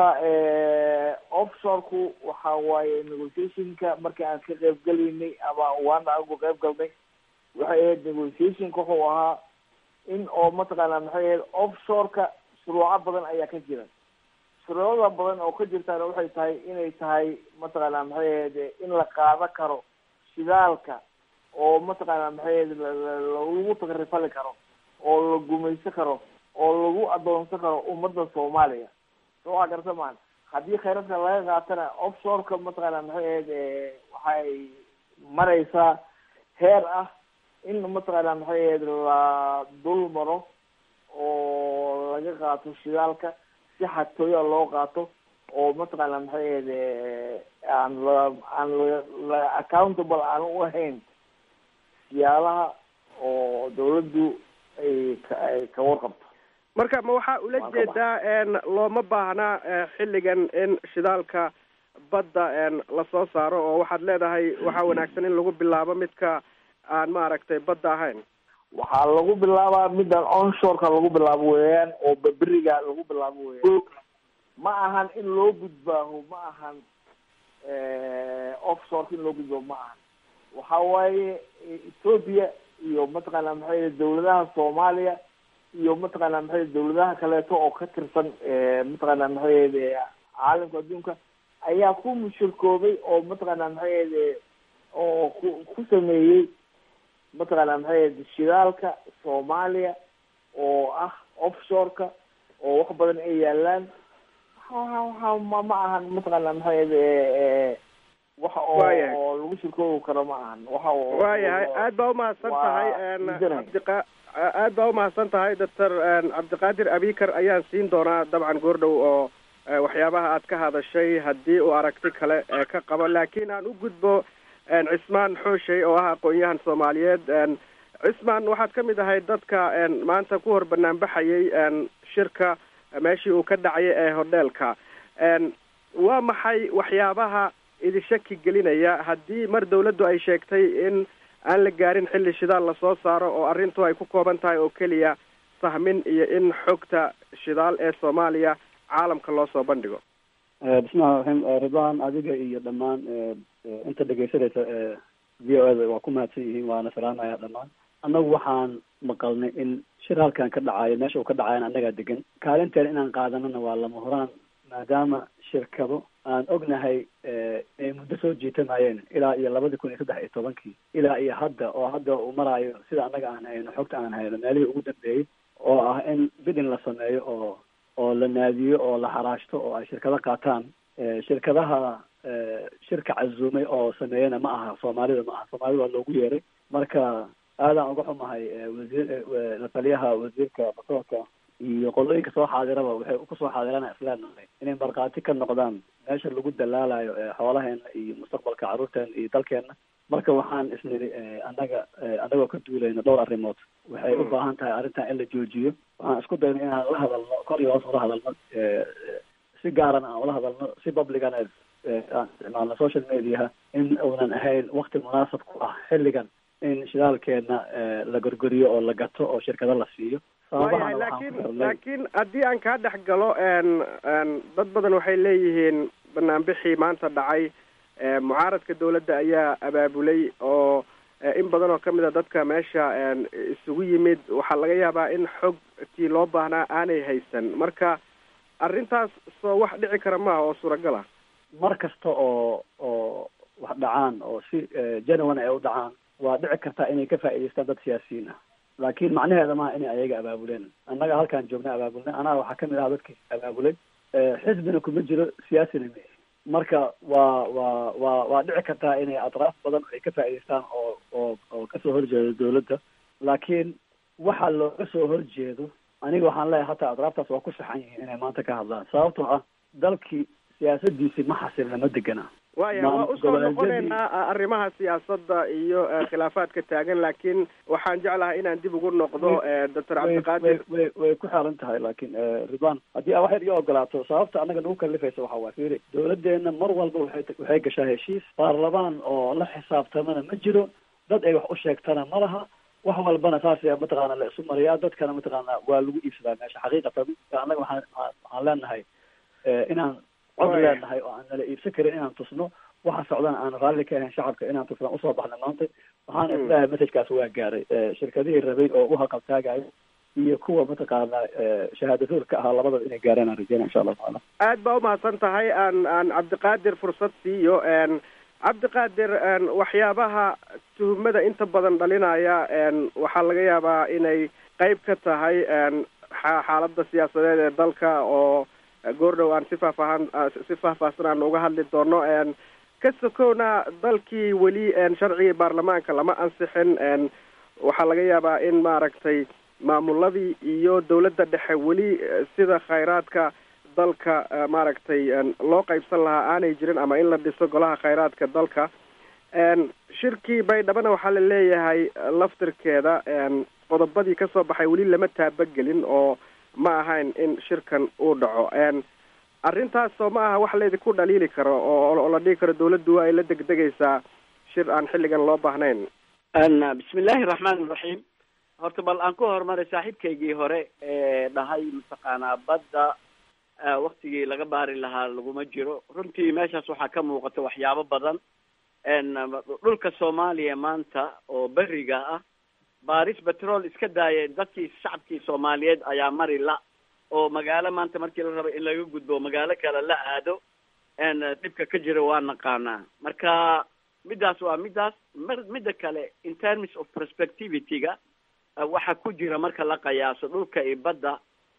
offshoreku waxa waaye negotiationka markii aan ka qayb gelaynay ama waana agu qayb galnay waxay ahayd negotiationka wuxuu ahaa in oo mataqaanaa maxay ahayd offshoreka shuruuco badan ayaa ka jira shuruucda badan oo ka jirtaana waxay tahay inay tahay mataqaanaa maxay ahayd in la qaado karo shidaalka oo mataqaanaa maxay ahayd lagu takrifali karo oo la gumaysan karo oo lagu adoonsan karo ummadda soomaaliya soo waa garta maan haddii khayradka laga qaatana offshoreka mataqaanaa maxay ahayd waxay mareysaa heer ah in mataqaanaa maxay ahayd la dul maro oo laga qaato shidaalka si xatooya loo qaato oo mataqaanaa maxay ahayd aan la aan la accountable aan u ahayn siyaalaha oo dawladdu ay ay ka warqabto marka ma waxaa ula jeedaa looma baahnaa xilligan in shidaalka badda lasoo saaro oo waxaad leedahay waxaa wanaagsan in lagu bilaabo midka aan maaragtay badda ahayn waxaa lagu bilaabaa midaan onshoreka lagu bilaabo weeyaan oo baberiga lagu bilaabo weeyaan ma ahan in loo gudbaaho ma ahan offshoreka in loo gudbaaho ma ahan waxa waaye ethoopia iyo mataqaanaa maxay dawladaha soomaaliya iyo mataqaanaa maxay dawladaha kaleeto oo ka tirsan mataqaanaa maxay caalamka adduunka ayaa ku mushirkoobay oo mataqaanaa maxay oo ku ku sameeyey mataqaanaa maxay shidaalka soomaaliya oo ah offshoreka oo wax badan ay yaalaan waxa ma ma ahan mataqaanaa maxay waxa oo oo lagu shirkoobi karo ma ahan waxa waayahay aad baa umahadsan tahay cabdiqa aad baa umahadsan tahay doctor cabdiqaadir abikar ayaan siin doonaa dabcan goordhow oo waxyaabaha aad ka hadashay haddii uu aragti kale ka qabo laakiin aan u gudbo cismaan xooshey oo ah aqoon-yahan soomaaliyeed cismaan waxaad ka mid ahay dadka maanta ku hor banaanbaxayay shirka meeshii uu ka dhacay ee hodheelka waa maxay waxyaabaha idin shaki gelinaya haddii mar dawladdu ay sheegtay in aan la gaarin xilli shidaal lasoo saaro oo arrintu ay ku kooban tahay oo keliya sahmin iyo in xogta shidaal ee soomaaliya caalamka loo soo bandhigo bismillahi raxiim ridwan adiga iyo dhammaan inta dhegaysanaysa v o eda waa ku mahadsan yihiin waana salaamaya dhammaan annagu waxaan maqalnay in shir halkan ka dhacayo meesha uu ka dhacayan annagaa degan kaalinteena inaan qaadanana waa lama huraan maadaama shirkado aan ognahay inay muddo soo jiitamayeen ilaa iyo labadii kun iyo saddex iyo tobankii ilaa iyo hadda oo hadda uu maraayo sida annaga aan hayno xogta aan hayno meelihii ugu dambeeyey oo ah in bidin la sameeyo oo oo la naadiyo oo la xaraashto oo ay shirkado qaataan shirkadaha shirka casuumay oo sameeyana ma aha soomaalida ma aha soomaalida waa loogu yeeray marka aadaan uga xumahay wasiir lataliyaha wasiirka basoorka iyo qolooyinka soo xaadiraba waxay kusoo xaadirana isleenahay inay markhaati ka noqdaan meesha lagu dalaalayo xoolaheena iyo mustaqbalka carruurteena iyo dalkeena marka waxaan isniri annaga annagoo ka duulayno dhowr arrimood waxay u baahan tahay arrintan in la joojiyo waxaan isku dayno inaan la hadalno kor iyo hoos ula hadalno si gaaran aan ula hadalno si publicana aan isticmaalno social mediaha in uunan ahayn wakti munaasab ku ah xilligan in shidaalkeena la gorgoriyo oo la gato oo shirkado la siiyo waayahay laakiin laakiin haddii aan kaa dhex galo dad badan waxay leeyihiin banaanbixii maanta dhacay mucaaradka dawladda ayaa abaabulay oo in badan oo kamid a dadka meesha isugu yimid waxaa laga yaabaa in xogtii loo baahnaa aanay haysan marka arrintaas soo wax dhici kara maaha oo suuragal ah mar kasta oo oo wax dhacaan oo si genuine ay u dhacaan waa dhici kartaa inay ka faa'idaystaan dad siyaasiyiin ah laakiin macnaheeda maaha inay ayaga abaabuleen annaga halkaan joogna abaabulnay anaa waxaa kamid ahaa dadkii abaabulay xisbina kuma jiro siyaasina ma marka waa waa waa waa dhici kartaa inay atraaf badan ay ka faa'idaystaan oo oo oo kasoo horjeedo dawladda laakiin waxa looga soo horjeedo aniga waxaan leeyahay hataa atraaftaas waa ku saxan yihiin inay maanta ka hadlaan sababtoo ah dalkii siyaasadiisii ma xasilna ma degana waaya waa usoo noqonaynaa arrimaha siyaasadda iyo khilaafaadka taagan laakiin waxaan jeclahay inaan dib ugu noqdo doctor cabdiqaadir way way ku xeeran tahay laakiin ridwan haddii aa waxaad iga ogolaato sababta annaga nagu kalifaysa waxa waa fiiri dawladdeena mar walba waxay waxay gashaa heshiis baarlamaan oo la xisaabtamana ma jiro dad ay wax u sheegtana ma laha wax walbana saas mataqaana la isu mariyaa dadkana mataqaana waa lagu iibsadaa meesha xaqiiqatan annaga waxaan waxaan leenahay inaan cod leenahay oo aan nala iibsan karin inaan tusno waxa socdana aan raalli ka ahayn shacabka inaan tusno usoo baxna maanta waxaana isleeyahay messajkaas waa gaaray shirkadihii rabay oo u haqabtaagayo iyo kuwa mataqaana shahaadadoor ka ahaa labadaba inay gaaraan aan rajeyna insha allahu tacaala aad baa umahadsan tahay aan aan cabdiqaadir fursad siiyo cabdiqaadir waxyaabaha tuhumada inta badan dhalinaya waxaa laga yaabaa inay qeyb ka tahay xaaladda siyaasadeed ee dalka oo goordhow aan si faahfaahan si faahfaahsan aan uga hadli doono ka sokowna dalkii weli sharcigii baarlamaanka lama ansixin waxaa laga yaabaa in maaragtay maamuladii iyo dawladda dhexe weli sida khayraadka dalka maaragtay loo qaybsan lahaa aanay jirin ama in la dhiso golaha khayraadka dalka shirkii baydhabana waxaa la leeyahay laftirkeeda qodobadii kasoo baxay weli lama taabagelin oo ma ahayn in shirkan uu dhaco arrintaasoo ma aha wax laydinku dhaliili karo oo la dhihi karo dawladdu waa ay la degdegaysaa shir aan xilligan loo baahnayn bismi illaahi raxmaan iraxiim horta bal aan ku horumaray saaxiibkaygii hore ee dhahay mataqaanaa badda waktigii laga baari lahaa laguma jiro runtii meeshaas waxaa ka muuqata waxyaabo badan dhulka soomaaliya maanta oo beriga ah baaris betrol iska daaya dadkii shacabkii soomaaliyeed ayaa mari la oo magaalo maanta markii la rabo in laga gudbo magaalo kale la aado dhibka ka jira waa naqaanaa marka midaas waa midaas m midda kale in terms of prospectivity-ga waxa ku jira marka la qiyaaso dhulka iyo badda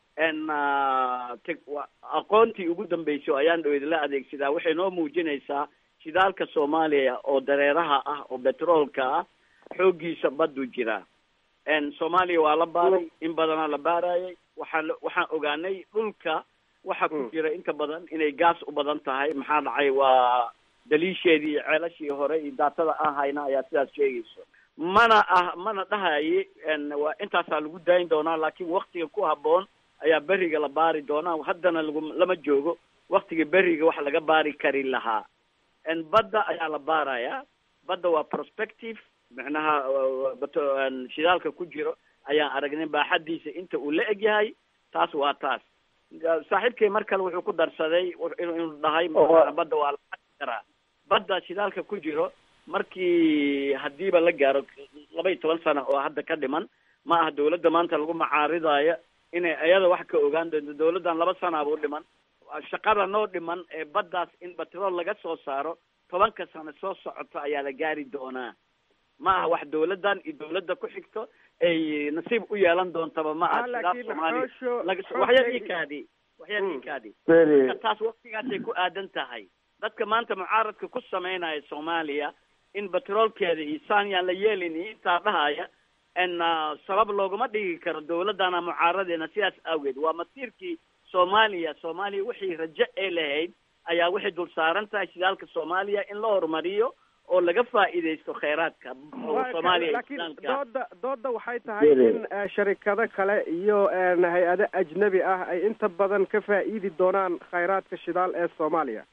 aqoontii ugu dambeysay ayaan dhaweyd la adeegsadaa waxay noo muujinaysaa shidaalka soomaaliya oo dareeraha ah oo betroolka ah xooggiisa baddu jiraa soomaaliya waa la baaray in badanaa la baarayay waxaan waxaan ogaanay dhulka waxa ku jira inta badan inay gaas u badan tahay maxaa dhacay waa daliisheedii ceelashii hore iyo daatada aan hayna ayaa sidaas sheegayso mana ah mana dhahaye waa intaasaa lagu daayin doonaa laakiin waktiga ku habboon ayaa beriga la baari doonaa haddana lagu lama joogo waktiga beriga wax laga baari kari lahaa badda ayaa la baarayaa badda waa prospective micnaha shidaalka ku jiro ayaan aragnay baaxadiisa inta uu la egyahay taas waa taas saaxiibkay mar kale wuxuu ku darsaday inuu dhahay badda waa la karaa badda shidaalka ku jiro markii hadiiba la gaaro laba iyo toban sano oo hadda ka dhiman ma aha dawladda maanta lagu macaaridayo inay iyada wax ka ogaan doonto dawladdan laba sanaabuu dhiman shaqada noo dhiman ee baddaas in batrool laga soo saaro tobanka sano soo socoto ayaa la gaari doonaa ma aha wax dawladdan iyo dawladda ku xigto ay nasiib u yeelan doontaba ma aha shidaal soomaaliya waxyar ikaadi waxyar ikaadi marka taas waktigaasay ku aadan tahay dadka maanta mucaaradka ku sameynaya soomaaliya in batroolkeeda iyo saanyaan la yeelin iyo intaa dhahaya n sabab looguma dhigi karo dawladdana mucaaradeena sidaas awgeed waa masiirkii soomaaliya soomaaliya wixii rajo ee lahayd ayaa waxay dul saaran tahay shidaalka soomaaliya in la horumariyo oo laga faa'iidaysto kheyraadka oo soomaaliya laakiin dooda dooda waxay tahay in sharikado kale iyo hay-ado ajnabi ah ay inta badan ka faa'iidi doonaan khayraadka shidaal ee soomaaliya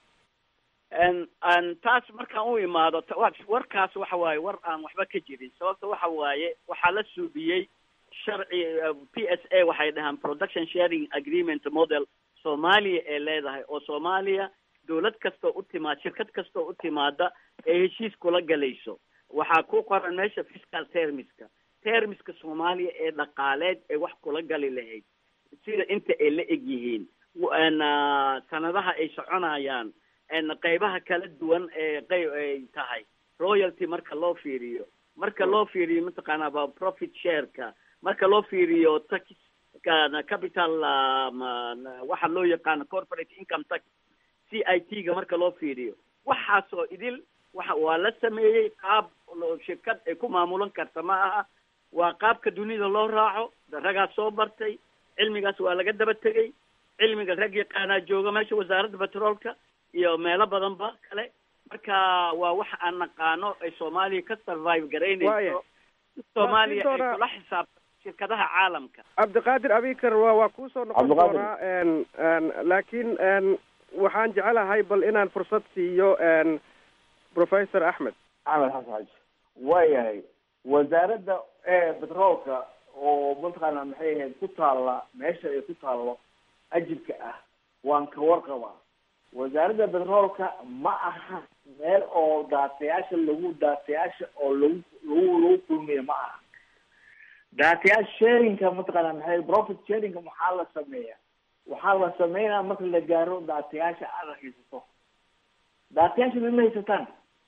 taas markaan u imaado warkaas waxa waaye war aan waxba ka jirin sababta waxa waaye waxaa la suubiyey sharci p s a waxay dhahaan production sharing agreement model soomaaliya ee leedahay oo soomaaliya dawlad kastoo u timaad shirkad kastoo u timaada ee heshiis kula galayso waxaa ku qoran meesha fiscal termiska termiska soomaaliya ee dhaqaaleed ee wax kula gali lahayd sida inta ay la eg yihiin sanadaha ay soconayaan qeybaha kala duwan ee qeyb ay tahay royalty marka loo fiiriyo marka loo fiiriyo mataqaanaa profit shareka marka loo fiiriyo tax capital waxa loo yaqaano corporate income tax c i t ga marka loo fiiriyo waxaasoo idil waxa waa la sameeyey qaab shirkad ay ku maamulan karta ma aha waa qaabka dunida loo raaco ragaas soo bartay cilmigaas waa laga daba tegey cilmiga rag yaqaanaa jooga meesha wasaaradda petroolka iyo meelo badanba kale marka waa wax aan naqaano ay soomaaliya ka survive garaynayso Waaya. si soomaaliya Waa ay sii doonaa- kula xisaabtan shirkadaha caalamka cabdiqaadir abikar waa waa kuusoo noqon Cabdiqaadir. doonaa n n laakiin n waxaan jecelahay bal inaan fursad siiyo n professor axmed axmed xasan xaji waayahay wasaaradda ee betroolka oo mataqaana maxay ahayd ku taalla meesha ay ku taallo ajibka ah waan ka warqabaa wasaaradda betroolka ma aha meel oo daatayaasha lagu daatayaasha oo lagu lagu lagu kulmiyo ma aha daatayaasha sharinka mataqaana maxay profit sharinka maxaa la sameeya waxaa la sameynaa marka la gaaro daatayaasha aad haysato daatayaasha ma haysataan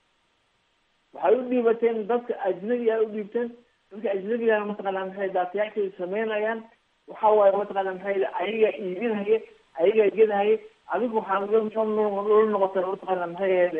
waxay u dhiibateen dadka ajnabiga u dhiibteen dadka ajnabigana mataqaana maxay daatayaashay sameynayaan waxa waaye mataqaana maxay ayaga iibinhaye ayaga gedhaye adigu waxaa la noqotay mataqaana maxay ahayd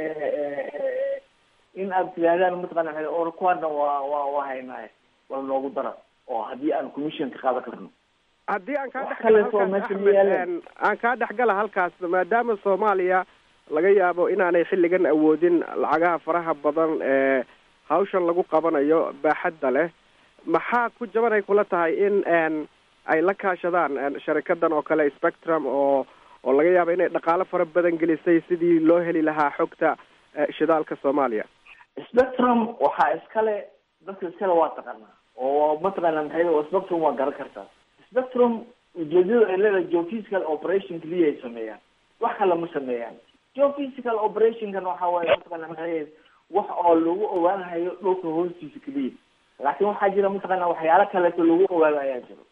in aad tidaahdaan mataqaana maxay or kuwana waa waa waa haynaaye wala noogu dara oo haddii aan commission ka qaadan karno haddii aan kaa Wax dhexgala kaleeto halkaas meesha ma axmed yaalaan. n aan kaa dhexgala halkaas maadaama soomaaliya laga yaabo inaanay xilligan awoodin lacagaha faraha badan ee hawshan lagu qabanayo baaxadda leh maxaa ku jabanay kula tahay in n ay la kaashadaan n sharikadan oo kale spectrum oo oo laga yaabo inay dhaqaalo fara badan gelisay sidii loo heli lahaa xogta eh, shidaalka soomaaliya spectrum waxaa iskale dadka iskale waa taqaanaa oo mataqaana maxay oo spectrum waa garan kartaa spectrum ujeedada ay leedahay geophysical operation keliya ay sameeyaan wax kale ma sameeyaan geophysical operationkan waxa waaye mataqaana maxay wax oo lagu ogaanayo dhulka hoostiisa keliya laakiin waxaa jira mataqaana waxyaalo kaleeto lagu ogaado ayaa jiro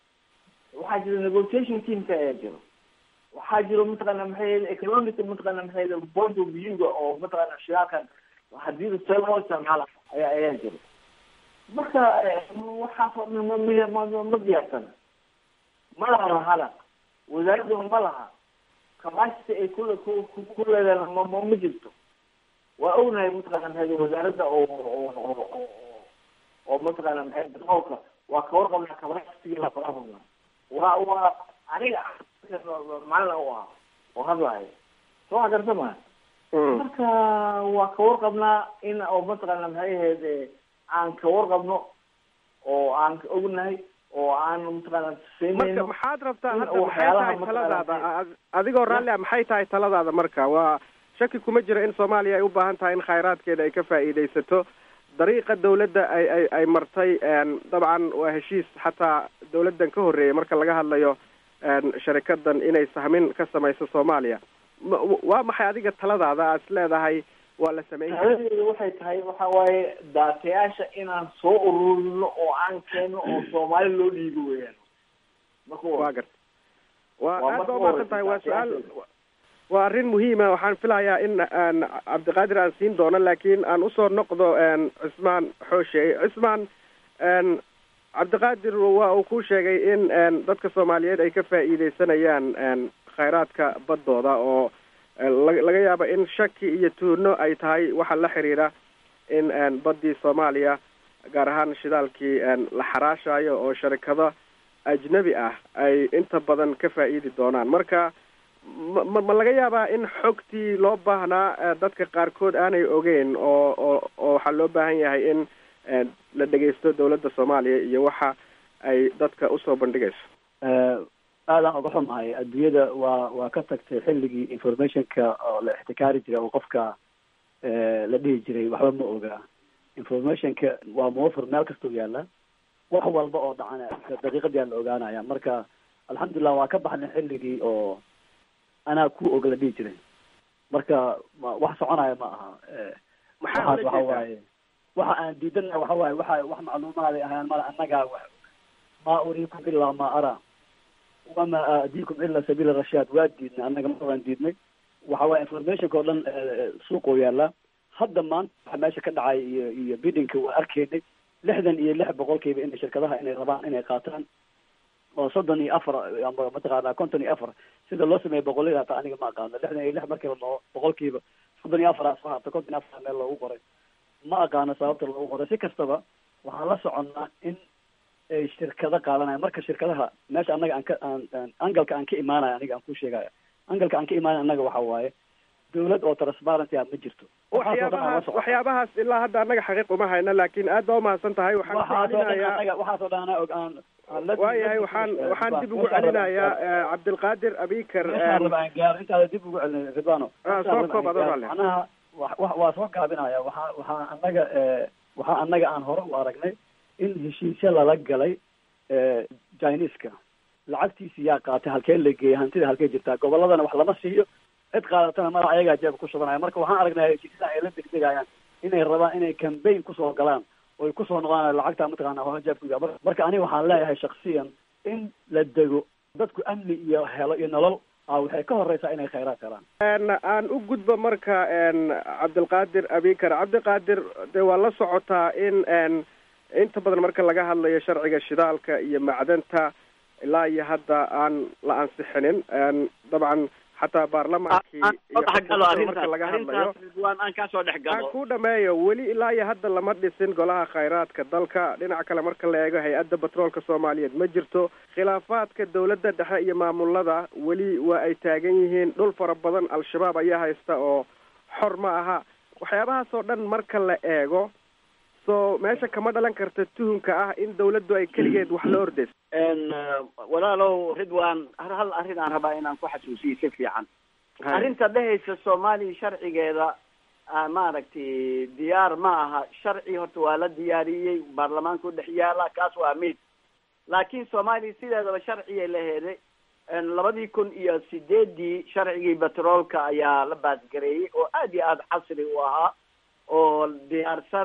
waxaa jira negotiation teamka ayaa jiro waxaa jiro mataqaana maxay economic mataqaana maxay point of view-ga oo mataqaana shidaalkan haddii see loo isticmaala ayaa ayaa jiro marka eh, waxaas oo dhan ma ma ma ma diyaarsan ma laha lahana wasaaradda ma laha capacity ay ku ku ku- ku leedahay ma ma ma jirto waa ognahay mataqaana maxay wasaaradda oo oo oo oo- oo mataqaana maxay petroolka waa ka warqabnaa capacity la faraha waa waa aniga macalin u ahaa oo hadlahay soo wax garta ma marka waa ka warqabnaa in oo mataqaana maxay ahayd eh, aan ka warqabno oo aan ka ognahay oo aan mataqaana marka siinayno maxaad rabtaa in hadda maxay waxyaalaha tahay mataqaana taladaada Ad- adigoo raalli ah maxay tahay taladaada marka waa shaki kuma jiro in soomaaliya ay u baahan tahay in khayraadkeeda ay ka faa'iidaysato dariiqa dawladda ay ay ay martay n dabcan waa heshiis xataa dawladdan ka horreeyay marka laga hadlayo n sharikadan inay sahmin ka samayso soomaaliya ma- waa maxay adiga taladaada aad is leedahay waa la sameyn karaa taladeedu waxay tahay waxa waaye daatayaasha inaan soo ururino oo aan keeno oo soomaali loo dhiibo weeyaan marka waa garta waa Waa aad marka baa umahadsan tahay waa su-aal waa arrin muhiima waxaan filayaa in aan cabdiqaadir aan siin doono laakiin aan usoo noqdo n cismaan xooshe cismaan n cabdiqaadir waa uu ku sheegay in n dadka soomaaliyeed ay ka faa'iidaysanayaan n khayraadka baddooda oo laga laga yaabo in shaki iyo tuuno ay tahay waxa la xiriira in n baddii soomaaliya gaar ahaan shidaalkii n la xaraashayo oo sharikado ajnabi ah ay inta badan ka faa'iidi doonaan marka ma ma ma laga yaabaa in xogtii loo baahnaa eh, dadka qaarkood aanay ogeyn oo oo oo waxaa loo baahan yahay in eh, la dhegaysto dawladda soomaaliya iyo waxa ay dadka usoo bandhigayso aadaan uga xumahay adduunyada waa waa ka tagtay xilligii informationka oo la ixtikaari jiray oo qofka eh, la dhihi jiray waxba ma oga informationka waa muwafir meel kastau yaala wax walba oo dhacana daqiiqadii la ogaanaya marka alxamdulilah waa ka baxnay xilligii oo anaa ku og la dhihi jiray marka ma- wax soconaya ma aha Eh, Maxaa waxaas ula waxa jeedaa? waaye waxa aan diidana waxa waaye waxa wax macluumaaday ahaan mala annagaa wax ma uriikum ilaa ma araa wama aadiikum ila sabiila rashaad waa diidnay annaga mar waan diidnay waxa waaye informationka oo dhan eh, suuqoo yaala hadda maanta waxa meesha ka dhacay iyo iyo bidinka waa arkaynay lixdan iyo lix boqolkiiba inay shirkadaha inay rabaan inay qaataan oo soddon iyo afar ama mataqaanaa konton iyo afar sida loo sameeyo boqollada hata aniga ma aqaano lixdan iyo lix markiiba loo boqolkiiba soddon iyo afar asoo hata konton iyo afar meel loogu qoray ma aqaano sababta loogu qoray si kastaba waxaan la soconnaa in ay shirkado qaadanaya marka shirkadaha meesha annaga aan ka aan aan angalka aan ka imaanaya aniga aan ku sheegaya angalka aan ka imaanaya annaga waxa waaye dawlad oo transparency ah ma jirto waxaasoo dhan aan la waxyaabahaas socota waxyaabahaas ilaa hadda annaga xaqiiq uma hayna laakiin aad baa umahadsan tahay waxaan ku waxaasoo dhan celinayaa anaga waxaasoo dhan anaa og aan aan la waayahay waxaan waxaan dib ugu celinayaa eh, cabdilqaadir abikar meeshaan raba aan gaaro intaada dib ugu celin ridwano Ah, meeshaan soo raba koob aan adoo gaaro. raalli. macnaha wa- wa- waa soo gaabinaya waxaa waxaa anaga eh, waxaa anaga aan hore u aragnay in heshiisyo lala galay eh, chineska lacagtiisi yaa qaatay halkee la geeyay hantida halkee jirtaa goboladana wax lama siiyo cid qaadatana madax ayagaa jeeba ku shubanaya marka waxaan aragnaa heshiisyada ay la degdegayaan inay rabaan inay campaign kusoo galaan oy kusoo noqdaan lacagta mataqaana hore jeebka Mar- marka aniga waxaan leeyahay shaksiyan in la dego dadku amni iyo helo iyo nolol ah waxay ka horeysaa inay khayraad helaan En, aan u gudbo marka en, cabdilqaadir abikar cabdiqaadir dee waa la socotaa in en, inta badan marka laga hadlayo sharciga shidaalka iyo macdanta ilaa iyo hadda aan la ansixinin En, dabcan xataa baarlamaankii aan iyo soo dhex galo xukuumadda marka arrintaas laga hadlayo arrintaas ridwaan aan kaa soo dhex aan galo ku dhameeyo weli ilaa iyo hadda lama dhisin golaha khayraadka dalka dhinaca kale marka la eego hay-adda batroolka soomaaliyeed ma jirto khilaafaadka dowladda dhexe iyo maamulada weli waa ay taagan yihiin dhul fara badan al-shabaab ayaa haysta oo xor ma aha waxyaabahaasoo dhan marka la eego so meesha kama dhalan karta tuhunka ah in dawladdu ay keligeed wax la ordayso En, eh, walaalow ridwaan hal hal arrin aan rabaa inaan ku xasuusiyo si fiican arrinta dhehaysa soomaaliya sharcigeeda ah, maaragtay diyaar ma aha sharci horta waa la diyaariyey baarlamaanka u dhex yaala kaas waa mid laakiin soomaaliya sideedaba sharcigay la heeday En, labadii kun iyo sideedii sharcigii batroolka ayaa la baasgareeyey oo aad iyo aad casri u ahaa oo diyaarsan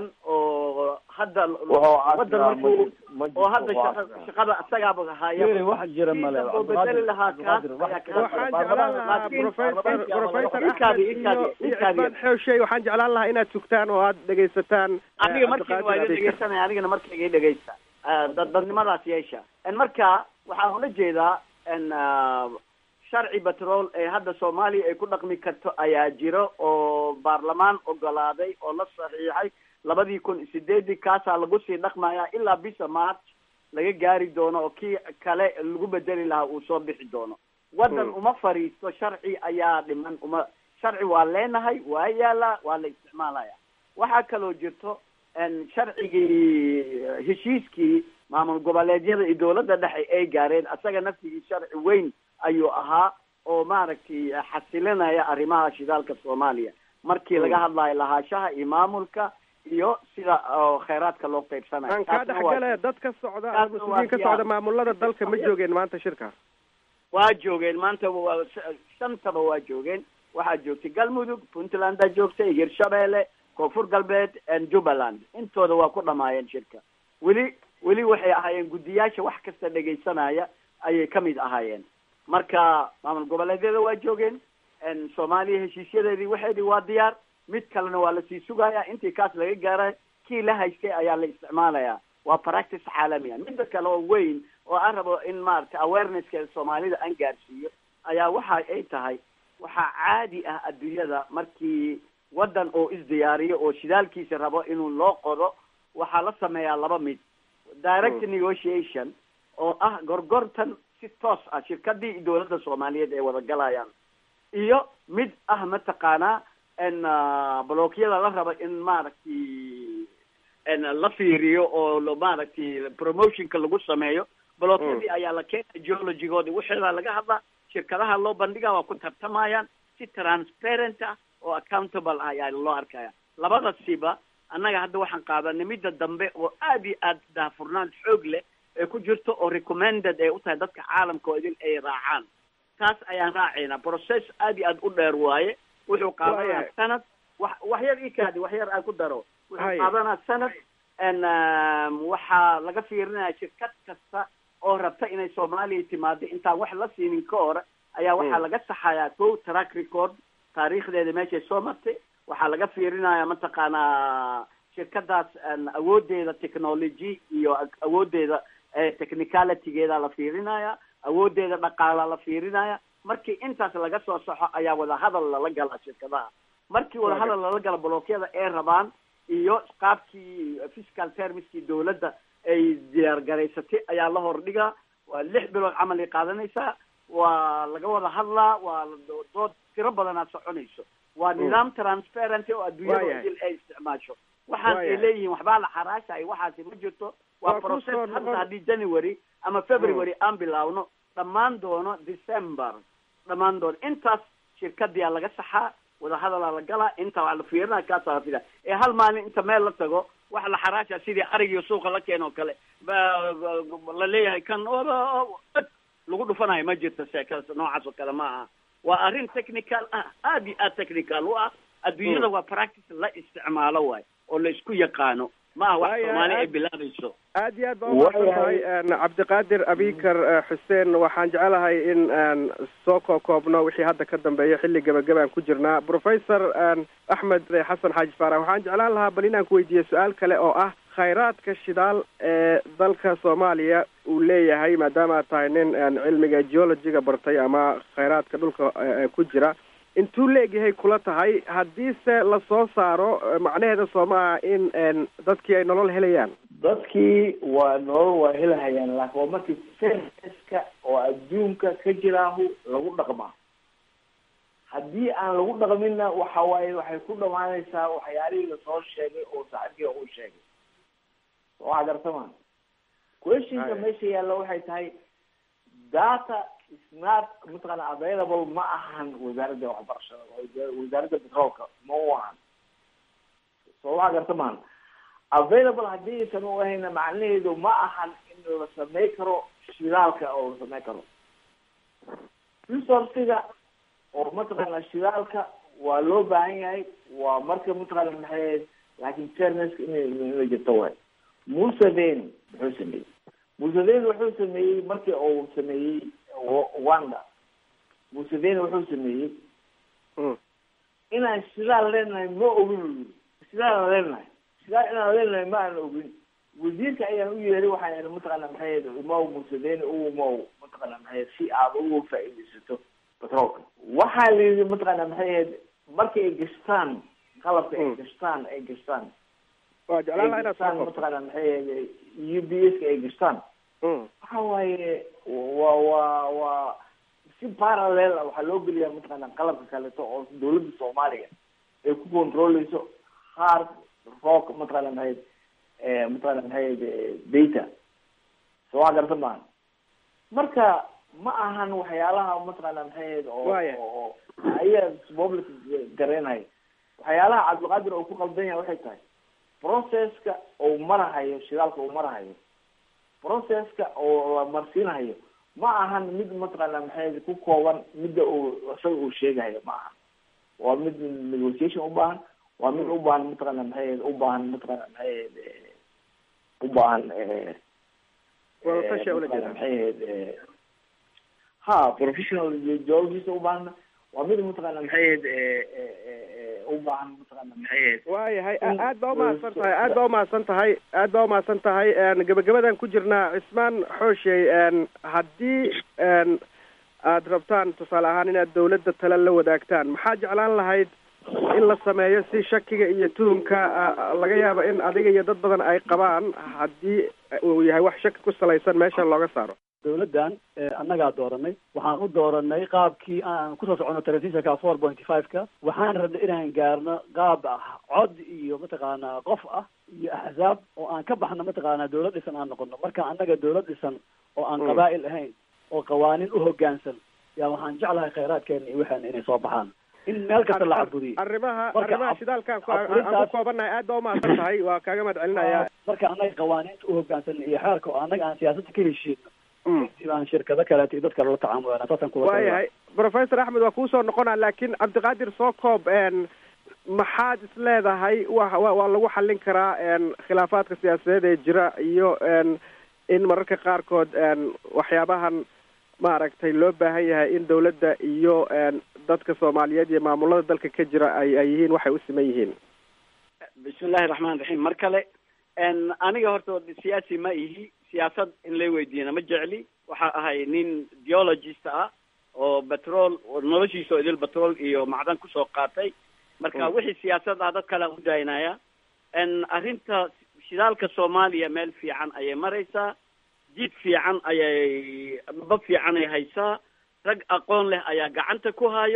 oo hadda wadan markuu oo hadda shaqa- shaqada isagaaba haya Yeri, wax jira male. oo bedeli lahaa kaas ayaa kaa waxaan jeclaan lahaa professor professor Ikaadi, axmed ikaadi, iyo iyo ikaadi. cismaan xewshey waxaan jeclaan lahaa inaad sugtaan oo aad dhegaysataan eh, aniga markiina waa Cabdiqaadir iga Abikar. dhegeysanaya anigana markayga dhegeysta Ah, dad dadnimadaas yeesha En marka waxaan ula jeedaa en ah, sharci batrool ee hadda soomaaliya ay ku dhaqmi karto ayaa jiro oo baarlamaan ogolaaday oo la saxiixay labadii kun iyo sideedii kaasaa lagu sii dhaqmaya ilaa bisa march laga gaari doono oo kii kale lagu bedeli lahaa uu soo bixi doono waddan Hmm. uma fariisto sharci ayaa dhiman uma sharci waa leenahay waa yaalaa waa la isticmaalaya waxaa kaloo jirto en sharcigii heshiiskii maamul goboleedyada iyo dowladda dhexe ay gaareen asaga naftigii sharci weyn ayuu ahaa oo maaragtay xasilinaya arrimaha shidaalka soomaaliya markii laga hadlayo lahaashaha iyo maamulka iyo sida oo khayraadka loo qaybsanayo aan kaa Taasna waa- dhexgale dad ka socda Taasna mas-uuliyiin ka waa socda maamulada dalka ma joogeen maanta shirkaas waa joogeen maanta waa shantaba waa joogeen waxaa joogtay galmudug puntlandaa joogtay hirshabeelle koonfur galbeed and jubbaland intooda waa ku dhamaayeen shirka weli weli waxay ahaayeen guddiyaasha wax kasta dhegaysanaya ayay ka mid ahaayeen marka maamul goboleedyada waa joogeen en soomaaliya heshiisyadeedii waxeedii waa diyaar mid kalena waa lasii sugaya intii kaas laga gaaray kii la haystay ayaa la isticmaalaya waa practice caalamiya midda kale oo weyn oo aan rabo in maaragtay awarenesska soomaalida aan gaarsiiyo ayaa waxa ay tahay waxaa caadi ah adduunyada markii waddan oo isdiyaariyo oo shidaalkiisa rabo inuu loo qodo waxaa la sameeyaa laba mid direct Mm. negotiation oo ah gorgortan si toos ah shirkadii iyo dowladda soomaaliyeed ay wada galayaan iyo mid ah mataqaanaa en blookyada la rabo in maaragtay en la fiiriyo oo lo- maaragtay promotionka lagu sameeyo blookyadii ayaa la keenaya geologigoodi waxeedaa laga hadlaa shirkadaha loo bandhiga waa ku tartamayaan si transparent ah oo accountable ah ayaa loo arkaya labadasiba annaga hadda waxaan qaadanay midda dambe oo aad iyo aad daahfurnaan xoog leh ee ku jirto oo recommended ay u tahay dadka caalamka oo idin ay raacaan taas ayaan raacaynaa process aad iyo aad u dheer waaye wuxuu qaadanaya Waayahay. sanad wax wax yar ii kaadi wax yar aan ku daro wuxuu Haya. qaadanaya sanad n waxaa laga fiirinaya shirkad kasta oo rabta inay soomaaliya timaado intaan wax la siinin ka hore ayaa waxaa Mm. laga saxayaa kow track record taariikhdeeda meeshay soo martay waxaa laga fiirinaya mataqaanaa shirkadaas en, awoodeeda technology iyo ag- awoodeeda eh, technicalitygeeda la fiirinaya awoodeeda dhaqaala la fiirinaya markii intaas laga soo saxo ayaa wadahadal lala galaa shirkadaha markii wadahadal lala gala blookyada ay rabaan iyo qaabkii fiscal termskii dowladda ay diyaar garaysatay ayaa la hordhigaa waa lix bilood camal ay qaadanaysaa waa laga wada hadlaa waa la- dood tiro badanaa soconayso waa Mm. nidaam transparency oo adduunyada Waayahay. idil ay isticmaasho waxaan ay Waayahay. leeyihiin waxbaa la xaraashayo waxaasi ma jirto waa Waa ku process soo hadda noqon- haddii january ama february aan bilaawno dhammaan doono december dhammaan doono intaas shirkadiyaa laga saxaa wadahadalaa la galaa inta waa la fiirina kaasaa la fidaa ee hal maalin inta meel la tago wax la xaraasha sidii arigiyo suuqa la keeno kale ba- ba- la leeyahay kan oo- oo- oo- lagu dhufanayo ma jirto sheekada noocaas oo kale ma aha waa arrin technical ah aad iyo aad technical u ah adduunyada Mm. waa practice la isticmaalo waay oo la isku yaqaano ma aha wax Waayahay, soomaali ay aad- bilaabayso aad iyo aad baa umahadsan tahay een, cabdiqaadir abikar eh, xuseen waxaan jecelahay in aan soo kookoobno wixii hadda ka dambeeya xilli gebagabaan ku jirnaa professor een, axmed xasan xaaji faarax waxaan jeclaan lahaa bal inaan ku weydiiyo su-aal kale oo ah khayraadka shidaal ee dalka soomaaliya uu leeyahay maadaama aad tahay nin een, cilmiga geologiga bartay ama khayraadka dhulka eh, ku jira intuu leegyahay kula tahay haddiise lasoo saaro eh, macnaheeda soo maaha in een, dadkii ay nolol helayaan dadkii waa nolol waa helahayaan laakiin waa markii serviska oo adduunka ka jiraahu lagu dhaqmaa haddii aan lagu dhaqminna waxa waaye waxay ku dhamaanaysaa waxyaalihii lasoo sheegay oo saaxiibkii uu sheegay waa gartama questionka Haya. meesha yaalla waxay tahay data is not mataqaana available ma ahan wasaaradda waxbarashada wa- wasaaradda petroolka ma u ahan so waa gartamaan available haddii aysan u ahayna macnaheedu ma ahan in la samey karo shidaalka oo la samey karo resourciga oo mataqaana shidaalka waa loo baahan yahay waa marka mataqaana maxay laakiin fairnesska inay inay jirto waay museveni muxuu sameeyey museveni wuxuu sameeyey markii uu sameeyey Wa- wanda museveni wuxuu sameeyey inaan shidaal leenahay ma ogin uu yiri shidaal aan leenahay shidaal inaan leenahay ma aan ogin wasiirka ayaan u yeeray waxaan ihi mataqaana maxay imaw museveni u imaw mataqaana maxay si aad ugu faa'iidaysato petroolka waxaa la yidhi mataqaana maxay ahayd markay ay gashtaan qalabka ay gashtaan ay gashtaan waa jeclaan lahaa ay inaad gashtaan soo koobto mataqaana maxay ahayd u b s ka ay gashtaan waxa waaye waa waa waa si parallel ah waxaa loo geliyaa mataqaana qalabka kaleeto oo dawladda soomaaliya ay ku controleyso hard rock mataqaana maxay eh, mataqaana maxay data so waa garta maaha marka ma ahan waxyaalaha mataqaana maxay ahayd oo Waaya. oo ayaa public gareenaya waxyaalaha cabdiqaadir oo ku qaldan yahay waxay tahay processka uu marahayo shidaalka uu marahayo processka oo la marsiinayo ma ahan mid mataqaana maxay ku kooban midda uu isaga uu sheegayo ma aha waa mid negotiation u baahan waa mid u baahan mataqaana maxay u baahan mataqaana maxay u baahan eh, Wada tashi eh, ula mataqaana jeedaa. maxay ahayd, eh, ha professional geologist u baahan waa mid mataqaana maxay ahayd, eh, eh, eh, eh, u baahan mataqaana maxay ahayd waayahay in- aad baa umahadsan tahay aad baa umahadsan tahay aad baa umahadsan tahay een, gebagabadan ku jirnaa cismaan xooshey een, haddii een, aad rabtaan tusaale ahaan inaad dawladda tale la wadaagtaan maxaa jeclaan lahayd in la sameeyo si shakiga iyo tuhumka ah, laga yaabo in adiga iyo dad badan ay qabaan haddii uu yahay wax shaki ku salaysan meesha looga saaro dawladdan eh, annagaa dooranay waxaan u dooranay qaabkii aan kusoo socono telefisonka four point five-ka waxaan rabnay inaan gaarno qaab ah cod iyo mataqaanaa qof ah iyo axzaab oo aan ka baxno mataqaanaa dawlad dhisan aan noqono marka annaga dawlad dhisan oo aan Mm. qabaa'il ahayn oo qawaaniin u hoggaansan yaa waxaan jeclahay khayraadkeena iyo waxaana inay soo baxaan in meel kasta la caburiyo arrimaha Marka arrimaha ab- shidaalkaan ku- aan ku aburintaas- koobannahay aad baa umahadsan tahay waa kaaga mahad celinayaa marka annaga qawaaniinta u hoggaansan iyo xeerka oo annaga aan siyaasadda ka heshiino kadib aan shirkado kaleeto iyo dad kale la tacaamulana saasaan kula waayahay professor axmed waa kuusoo noqonaa laakiin cabdiqaadir soo koob een, maxaad is leedahay wa wa waa lagu xallin karaa een, khilaafaadka siyaasadeed ee jira iyo een, in mararka qaarkood een, waxyaabahan maaragtay loo baahan yahay in dawladda iyo een, dadka soomaaliyeed iyo maamulada dalka ka jira ay ay yihiin waxay u siman yihiin bismillahi raxmaan raxiim mar kale n aniga horta siyaasi ma ihi siyaasad in lay weydiiyana ma jecli waxa ahay nin geologist ah oo petrol oo noloshiisa oo idil petrol iyo macdan kusoo qaatay marka Mm. wixii siyaasad ah dad kale aan u daynaya n arrinta shidaalka soomaaliya meel fiican ayay maraysaa jid fiican ayay bab fiican ay haysaa rag aqoon leh ayaa gacanta ku hayo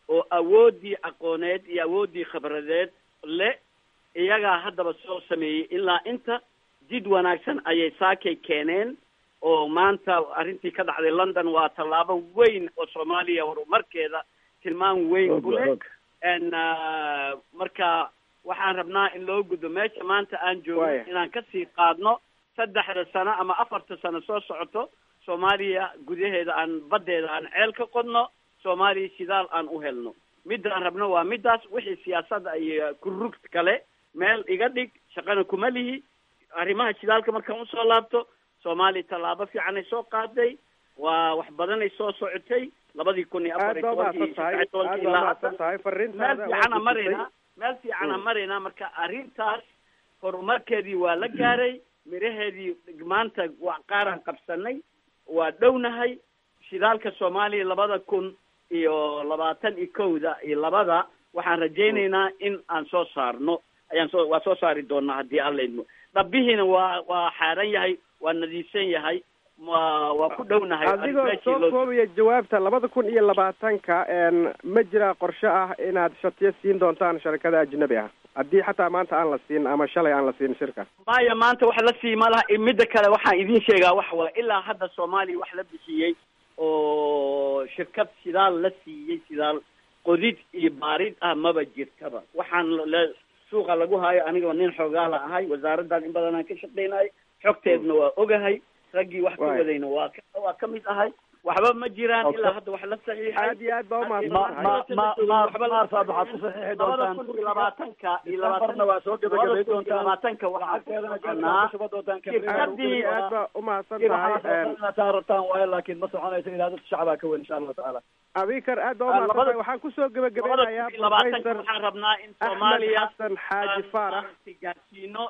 oo awooddii aqooneed iyo awooddii khibradeed le iyagaa haddaba soo sameeyey ilaa inta jid wanaagsan ayay saakay keeneen oo maanta arrintii ka dhacday london waa tallaabo weyn oo soomaaliya horumarkeeda tilmaam weyn ku leh n marka waxaan rabnaa in loo gudbo meesha maanta aan joogno inaan kasii qaadno saddexda sano ama afarta sano soo socoto soomaaliya gudaheeda aan baddeeda aan ceel ka qodno soomaaliya shidaal aan u helno midaan rabno waa midaas wixii siyaasadda iyo kurug kale meel iga dhig shaqana kuma lihi arrimaha shidaalka markaan usoo laabto soomaaliya tallaabo fiicanay soo qaaday waa wax badanay soo socotay labadii kun iyo afar iyo tobankii saddex tobankii ilaa hadda meel fiicana maraynaa meel fiicana maraynaa marka arrintaas horumarkeedii waa la gaaray miraheedii maanta waa qaaraan qabsanay waa dhownahay shidaalka soomaaliya labada kun iyo labaatan iyo kowda iyo labada waxaan rajaynaynaa in aan soo saarno ayaan soo waa soo saari doonaa haddii alla idmo dhabihiina waa waa xaaran yahay waa nadiifsan yahay waa waa ku dhownahay adigoo soo koobaya jawaabta labada kun iyo labaatanka ma jiraa qorshe ah inaad shatiyo siin doontaan sharikada ajnabi ah haddii xataa maanta aan la siin ama shalay aan la siin shirka maya maanta wax la sii ma laha midda kale waxaan idiin sheegaa waxa waay ilaa hadda soomaaliya wax la bixiyey oo shirkad sidaal la siiyey sidaal qodid iyo baarid ah maba jirtaba waxaan le suuqa lagu haayo anigoo nin xoogaala ahay wasaaraddan in badan aan ka shaqaynayo xogteedna waa ogahay raggii wax ka wadayna waa ka waa ka mid ahay waxba ma jiraan ilaa hadda wax la saxiixay aad iyo aad baa umahadsantahay labada kun iyo labaatanka iyo labaatanka waxaa shirkadii aad baa umahadsan tahay rabtaan waayo laakiin ma soconayso ilaa dadka shacabaa ka weyn insha allahu tacaala abikar aad baa umahadsan tahay waxaan kusoo gebagabeynayaa labaatanka waxaan rabnaa in soomaaliya xasan xaaji faarax gaarsiino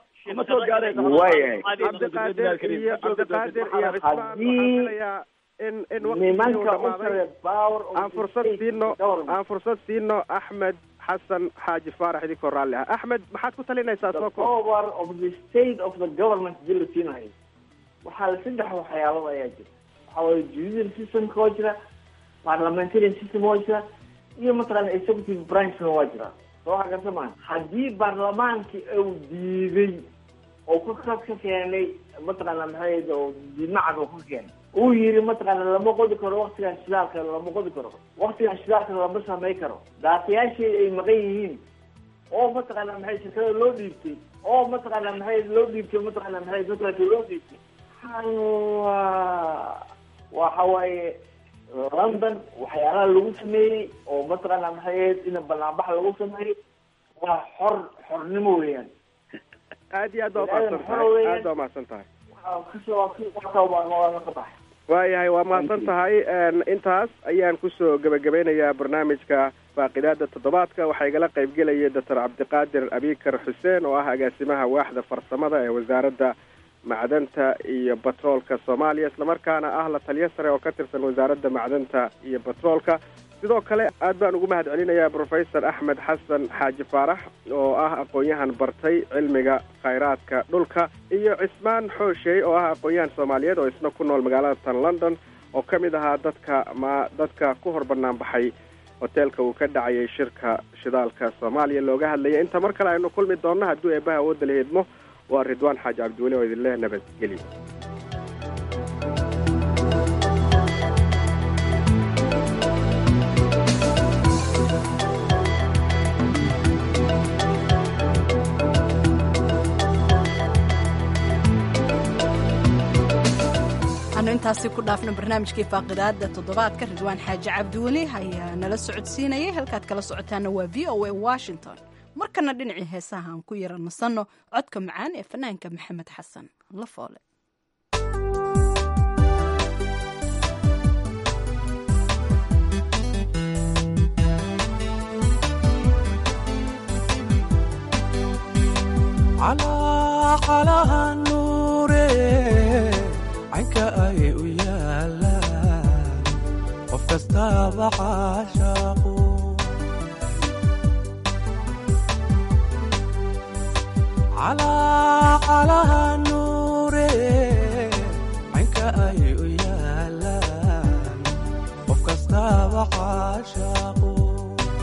cabdiqaadir iyo cabdiqaadir iyo cismaan waxaan filayaa in in waqtigii uu dhamaaday aan fursad siino aan fursad siino axmed xasan xaaji faarax idinkoo raalli ah axmed maxaad ku talinaysaa soo ko over of the state of the government hadii la siinayo waxaa saddex waxyaalood ayaa jira waxaa waye judicial systemka waa jira parliamentarian system waa jira iyo mataqaana executive branchna waa jira soo waxa garta maa haddii baarlamaankii uu diiday oo ku ka ka keenay mataqaana maxay oo diidmacad uu ka keenay uu yiri mataqaana lama qodi karo waktigan shidaalka lama qodi karo waktigan shidaalka lama samay karo daatayaashii ay maqan yihiin oo mataqaana maxay shirkada loo dhiibtay oo mataqaana maxay loo dhiibtay mataqaana maxay mataqaana loo dhiibtay waa waxa waaye london waxyaalaha lagu sameeyey oo mataqaana maxay in banaanbax lagu sameeyo waa xor xornimo weeyaan aad iyo aad baa umahadsan tahay aad baa umahadsan tahay waayahay waa mahadsan tahay intaas ayaan kusoo gebagabeynayaa barnaamijka faaqidaada toddobaadka waxaa igala qaybgelaya doctor cabdiqaadir abikar xuseen oo ah agaasimaha waaxda farsamada ee wasaaradda macdanta iyo batroolka soomaaliya islamarkaana ah la taliyo sare oo ka tirsan wasaaradda macdanta iyo batroolka sidoo kale aad baan ugu mahad celinayaa professor axmed xasan xaaji faarax oo ah aqoon-yahan bartay cilmiga khayraadka dhulka iyo cismaan xooshey oo ah aqoon-yahan soomaaliyeed oo isna ku nool magaalada tan london oo ka mid ahaa dadka ma dadka ku hor bannaan baxay hoteelka uu ka dhacayay shirka shidaalka soomaaliya looga hadlayay inta mar kale aynu kulmi doonno hadduu eebbaha awoodda la heedmo waa ridwaan xaaji cabdiweli oo idinleh nabadgelyo anu intaasi ku dhaafno barnaamijkii faaqidaada toddobaadka ridwaan xaaji cabdiweli ayaa nala socodsiinayay halkaad kala socotaana waa v o a washington markana dhinacii heesaha aan ku yara nasanno codka macaan ee fanaanka maxamed xasan la foole calaqalaha nuure caynka ay u yaalaan qof kastaaba caashaaqu calaqalaha nuure caynka ay u yaalaan qof kastaaba caashaaqu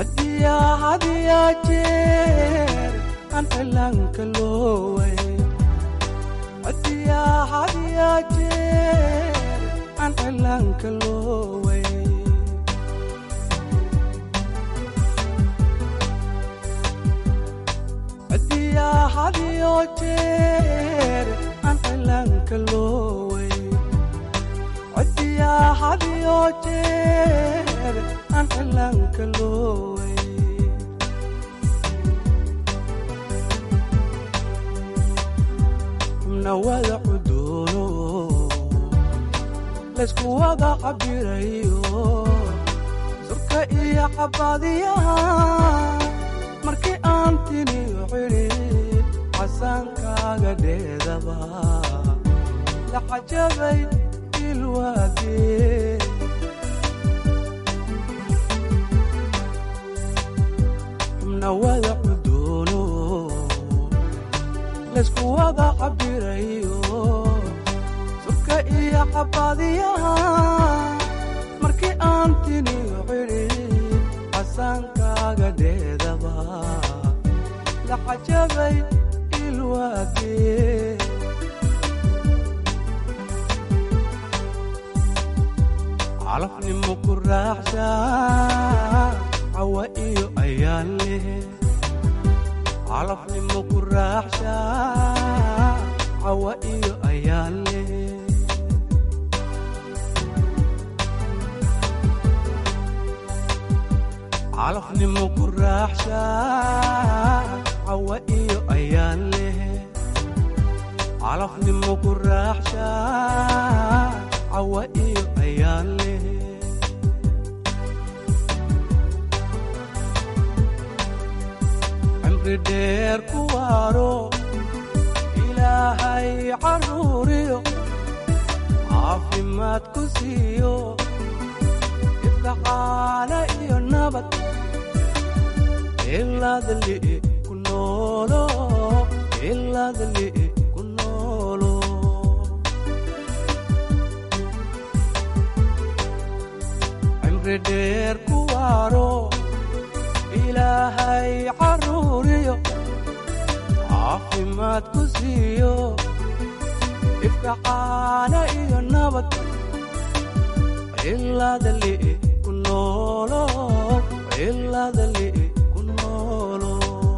hadiyaa hadiyaa jeer aan cilaanka looway hadiyaa hadiyaa jeer aan cilaanka looway hadiyaa hadiyo jeer aan cilaanka looway hadiyaa hadiyo jeer aan cilaanka looway xubna wada cudoono laysku wada cabirayo surka iyo cabaadiyaha markii aan tiniyo cidhib casaankaaga dheedaba la cajabay ilwaadee xubna wada cudoono laysku wada cabirayo surka iyo cabaadiyaha markii aan tiniyo cidhib casaankaaga dheedaba la cajabay ilwaadee calafnimo ku raaxsha cawa iyo ayaan leh calafnimo ku raaxsha cawa iyo ayaan leh calafnimo ku raaxsha cawa iyo ayaan leh calafnimo ku raaxsha cawa iyo ayaan leh cimri dheer ku waaro ilaahay caruuriyo caafimaad ku siiyo ifka caana iyo nabad ilaadli ku noolo ilaadli ku noolo cimri dheer ku waaro ilaahay caruuriyo caafimaad ku siiyo ifka caana iyo nabad ilaadli ku noolo ilaadli ku noolo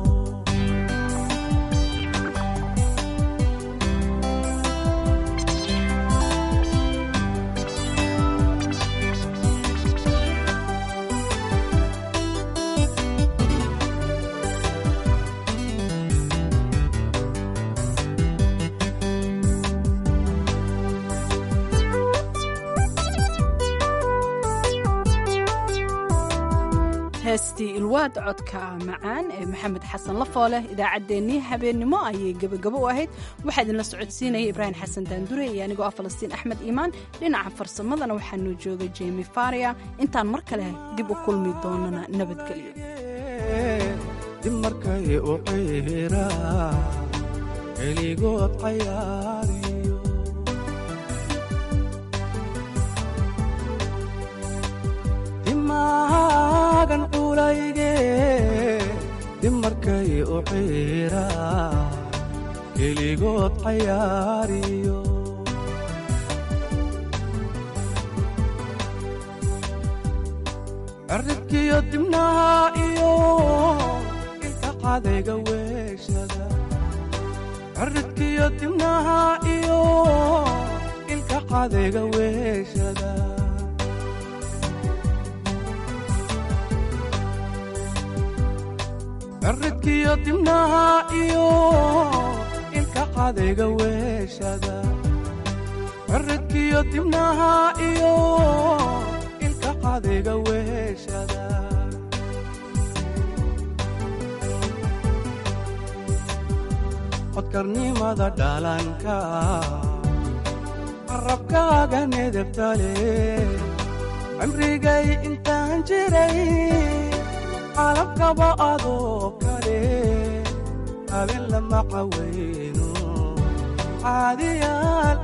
heestii ilwaad codka macaan ee maxamed xasan lafooleh idaacaddeenii habeennimo ayay gebagabo u ahayd waxaa idinla socodsiinaya ibraahim xasan daandure iyo anigoo ah falastiin axmed iimaan dhinaca farsamadana waxaanuu joogay jemi faria intaan mar kale dib u kulmi doonana nabadgelyo dib markay u ciira keligood cayaariyo dimaagan culayge dib markay u ciira keligood cayaariyo cirribkiyo dibnaha iyo ilka cadayga weeshada cirribkiyo dibnaha iyo ilka cadayga weeshada cirribkiyo dibnaha iyo ilka cadayga weeshada cirribkiyo dibnaha iyo ilka cadayga weeshada codkarnimada dhalanka carabkaaga nedebtale cimrigay intaan jiray calabkaba adoo kale habeen lama cawayno caadiyaal